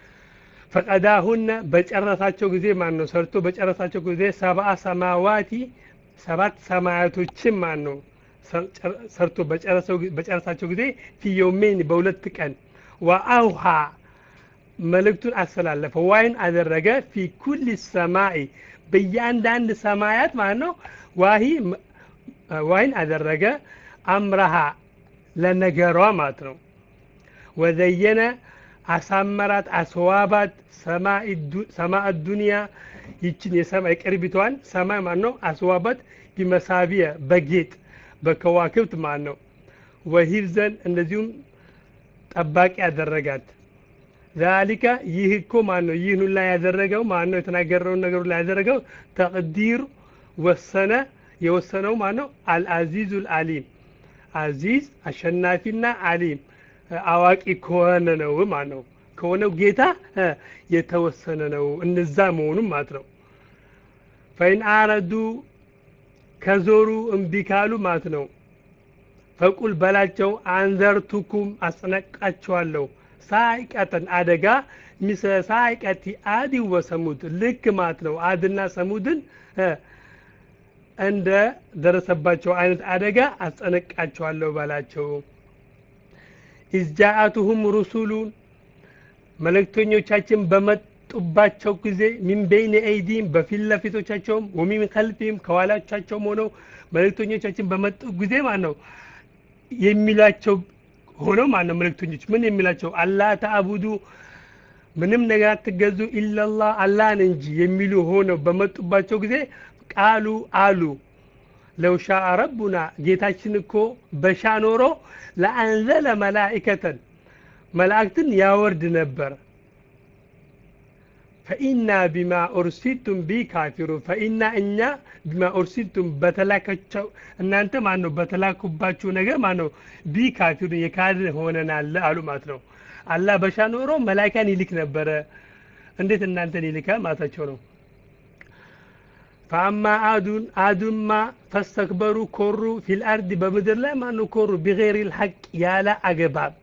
ፈቀዳሁነ በጨረሳቸው ጊዜ ማን ነው ሰርቶ በጨረሳቸው ጊዜ ሰብአ ሰማዋቲ ሰባት ሰማያቶችን ማን ነው ሰርቶ በጨረሳቸው ጊዜ ፊዮሜን በሁለት ቀን ወአውሃ መልእክቱን አስተላለፈ ዋይን አደረገ ፊ ኩል ሰማይ በእያንዳንድ ሰማያት ማለት ነው ዋሂ ዋይን አደረገ አምረሃ ለነገሯ ማለት ነው ወዘየነ አሳመራት አስዋባት ሰማእ ዱንያ ይችን የሰማይ ቅርቢቷን ሰማይ ማለት ነው አስዋባት ቢመሳቢያ በጌጥ በከዋክብት ማለት ነው ወሂፍዘን እንደዚሁም ጠባቂ ያደረጋት ዛሊካ ይህ እኮ ማን ነው ይህን ሁላ ያደረገው ማን ነው የተናገረውን ነገር ሁላ ያደረገው ተቅዲር ወሰነ የወሰነው ማን ነው? አልአዚዙል አሊም አዚዝ አሸናፊና አሊም አዋቂ ከሆነ ነው ማለት ነው። ከሆነው ጌታ የተወሰነ ነው እነዛ መሆኑም ማለት ነው። ፈኢን አረዱ ከዞሩ እምቢ ካሉ ማለት ነው። ፈቁል በላቸው አንዘርቱኩም አስጠነቅቃቸዋለሁ ሳይቀተን አደጋ ሚሰ ሳይቀቲ አዲ ወሰሙድ ልክ ማለት ነው። አድና ሰሙድን እንደ ደረሰባቸው አይነት አደጋ አስጠነቅቃቸዋለሁ በላቸው። ኢዝጃአቱሁም ሩሱሉን መልእክተኞቻችን በመጡባቸው ጊዜ ሚን በይን አይዲም በፊት ለፊቶቻቸውም ወሚን ከልፊም ከኋላቻቸውም ሆነው መልእክተኞቻችን በመጡ ጊዜ ማለት ነው የሚሏቸው ሆነው ማለት ነው መልእክተኞች ምን የሚላቸው አላህ ተአቡዱ ምንም ነገር አትገዙ ኢላላህ አላህን እንጂ የሚሉ ሆነው በመጡባቸው ጊዜ ቃሉ አሉ ለው ሻአ ረቡና ጌታችን እኮ በሻ ኖሮ ለአንዘለ መላኢከተን መላእክትን ያወርድ ነበር ፈኢና ቢማ ኡርሲቱም ቢ ካፊሩ ፈኢና እኛ ቢማ ኡርሲቱም በተላከቸው እናንተ ማን ነው በተላኩባችሁ ነገር ማን ነው ቢ ካፊሩ የካድን ሆነናል አሉ ማለት ነው። አላህ በሻ ኖሮ መላኢካን ይልክ ነበረ። እንዴት እናንተን ይልካል ማለታቸው ነው። ፈአማ አዱን አዱማ ፈስተክበሩ ኮሩ ፊል አርድ በምድር ላይ ማን ነው ኮሩ ቢገይሪ ልሐቅ ያለ አገባብ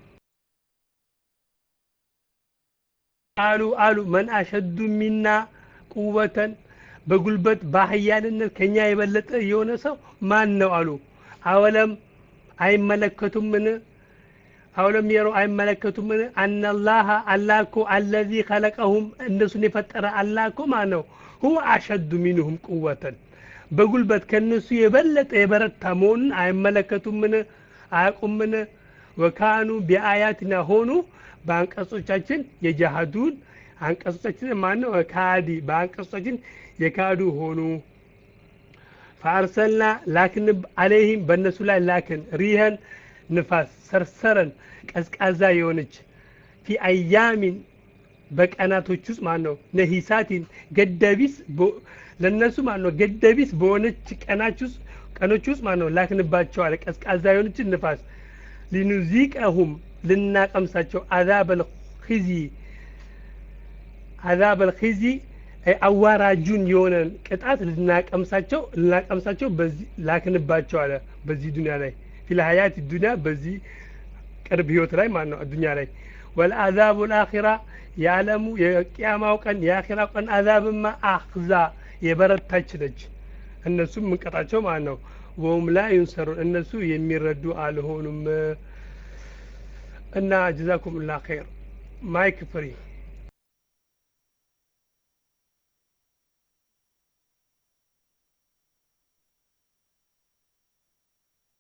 አሉ አሉ መን አሸዱ ሚና ቁወተን በጉልበት በኃያልነት ከኛ የበለጠ የሆነ ሰው ማን ነው አሉ። አወለም አይመለከቱምን? አወለም የረው አይመለከቱምን? አነላህ አላህ እኮ አለዚ ከለቀሁም እነሱን የፈጠረ አላህ እኮ ማን ነው? ሁወ አሸዱ ሚንሁም ቁወተን በጉልበት ከነሱ የበለጠ የበረታ መሆኑን አይመለከቱምን? አያውቁምን? ወካኑ ቢአያትና ሆኑ በአንቀጾቻችን የጃሃዱን አንቀጾቻችን ማን ነው ካዲ በአንቀጾቻችን የካዱ ሆኑ ፈአርሰልና ላክን አለይህም በእነሱ ላይ ላክን ሪህን ንፋስ ሰርሰረን ቀዝቃዛ የሆነች ፊ አያሚን በቀናቶች ውስጥ ማን ነው ነሂሳቲን ገደቢስ ለእነሱ ማን ነው ገደቢስ በሆነች ቀናች ውስጥ ቀኖች ውስጥ ማን ነው ላክንባቸው አለ ቀዝቃዛ የሆነችን ንፋስ ሊኑዚቀሁም ልናቀምሳቸው አዛበል ኺዚ አዛበል ኺዚ አዋራጁን የሆነን ቅጣት ልናቀምሳቸው ልናቀምሳቸው በዚህ ላክንባቸው አለ በዚህ ዱንያ ላይ ፊል ሀያት ዱንያ በዚህ ቅርብ ህይወት ላይ ማለት ነው ዱንያ ላይ ወልአዛቡ ልአኺራ የዓለሙ የቅያማው ቀን የአኺራው ቀን አዛብማ አክዛ የበረታች ነች እነሱም ምንቀጣቸው ማለት ነው ወሁም ላ ዩንሰሩን እነሱ የሚረዱ አልሆኑም እና ጀዛኩም ላ ኸይር ማይክ ፍሪ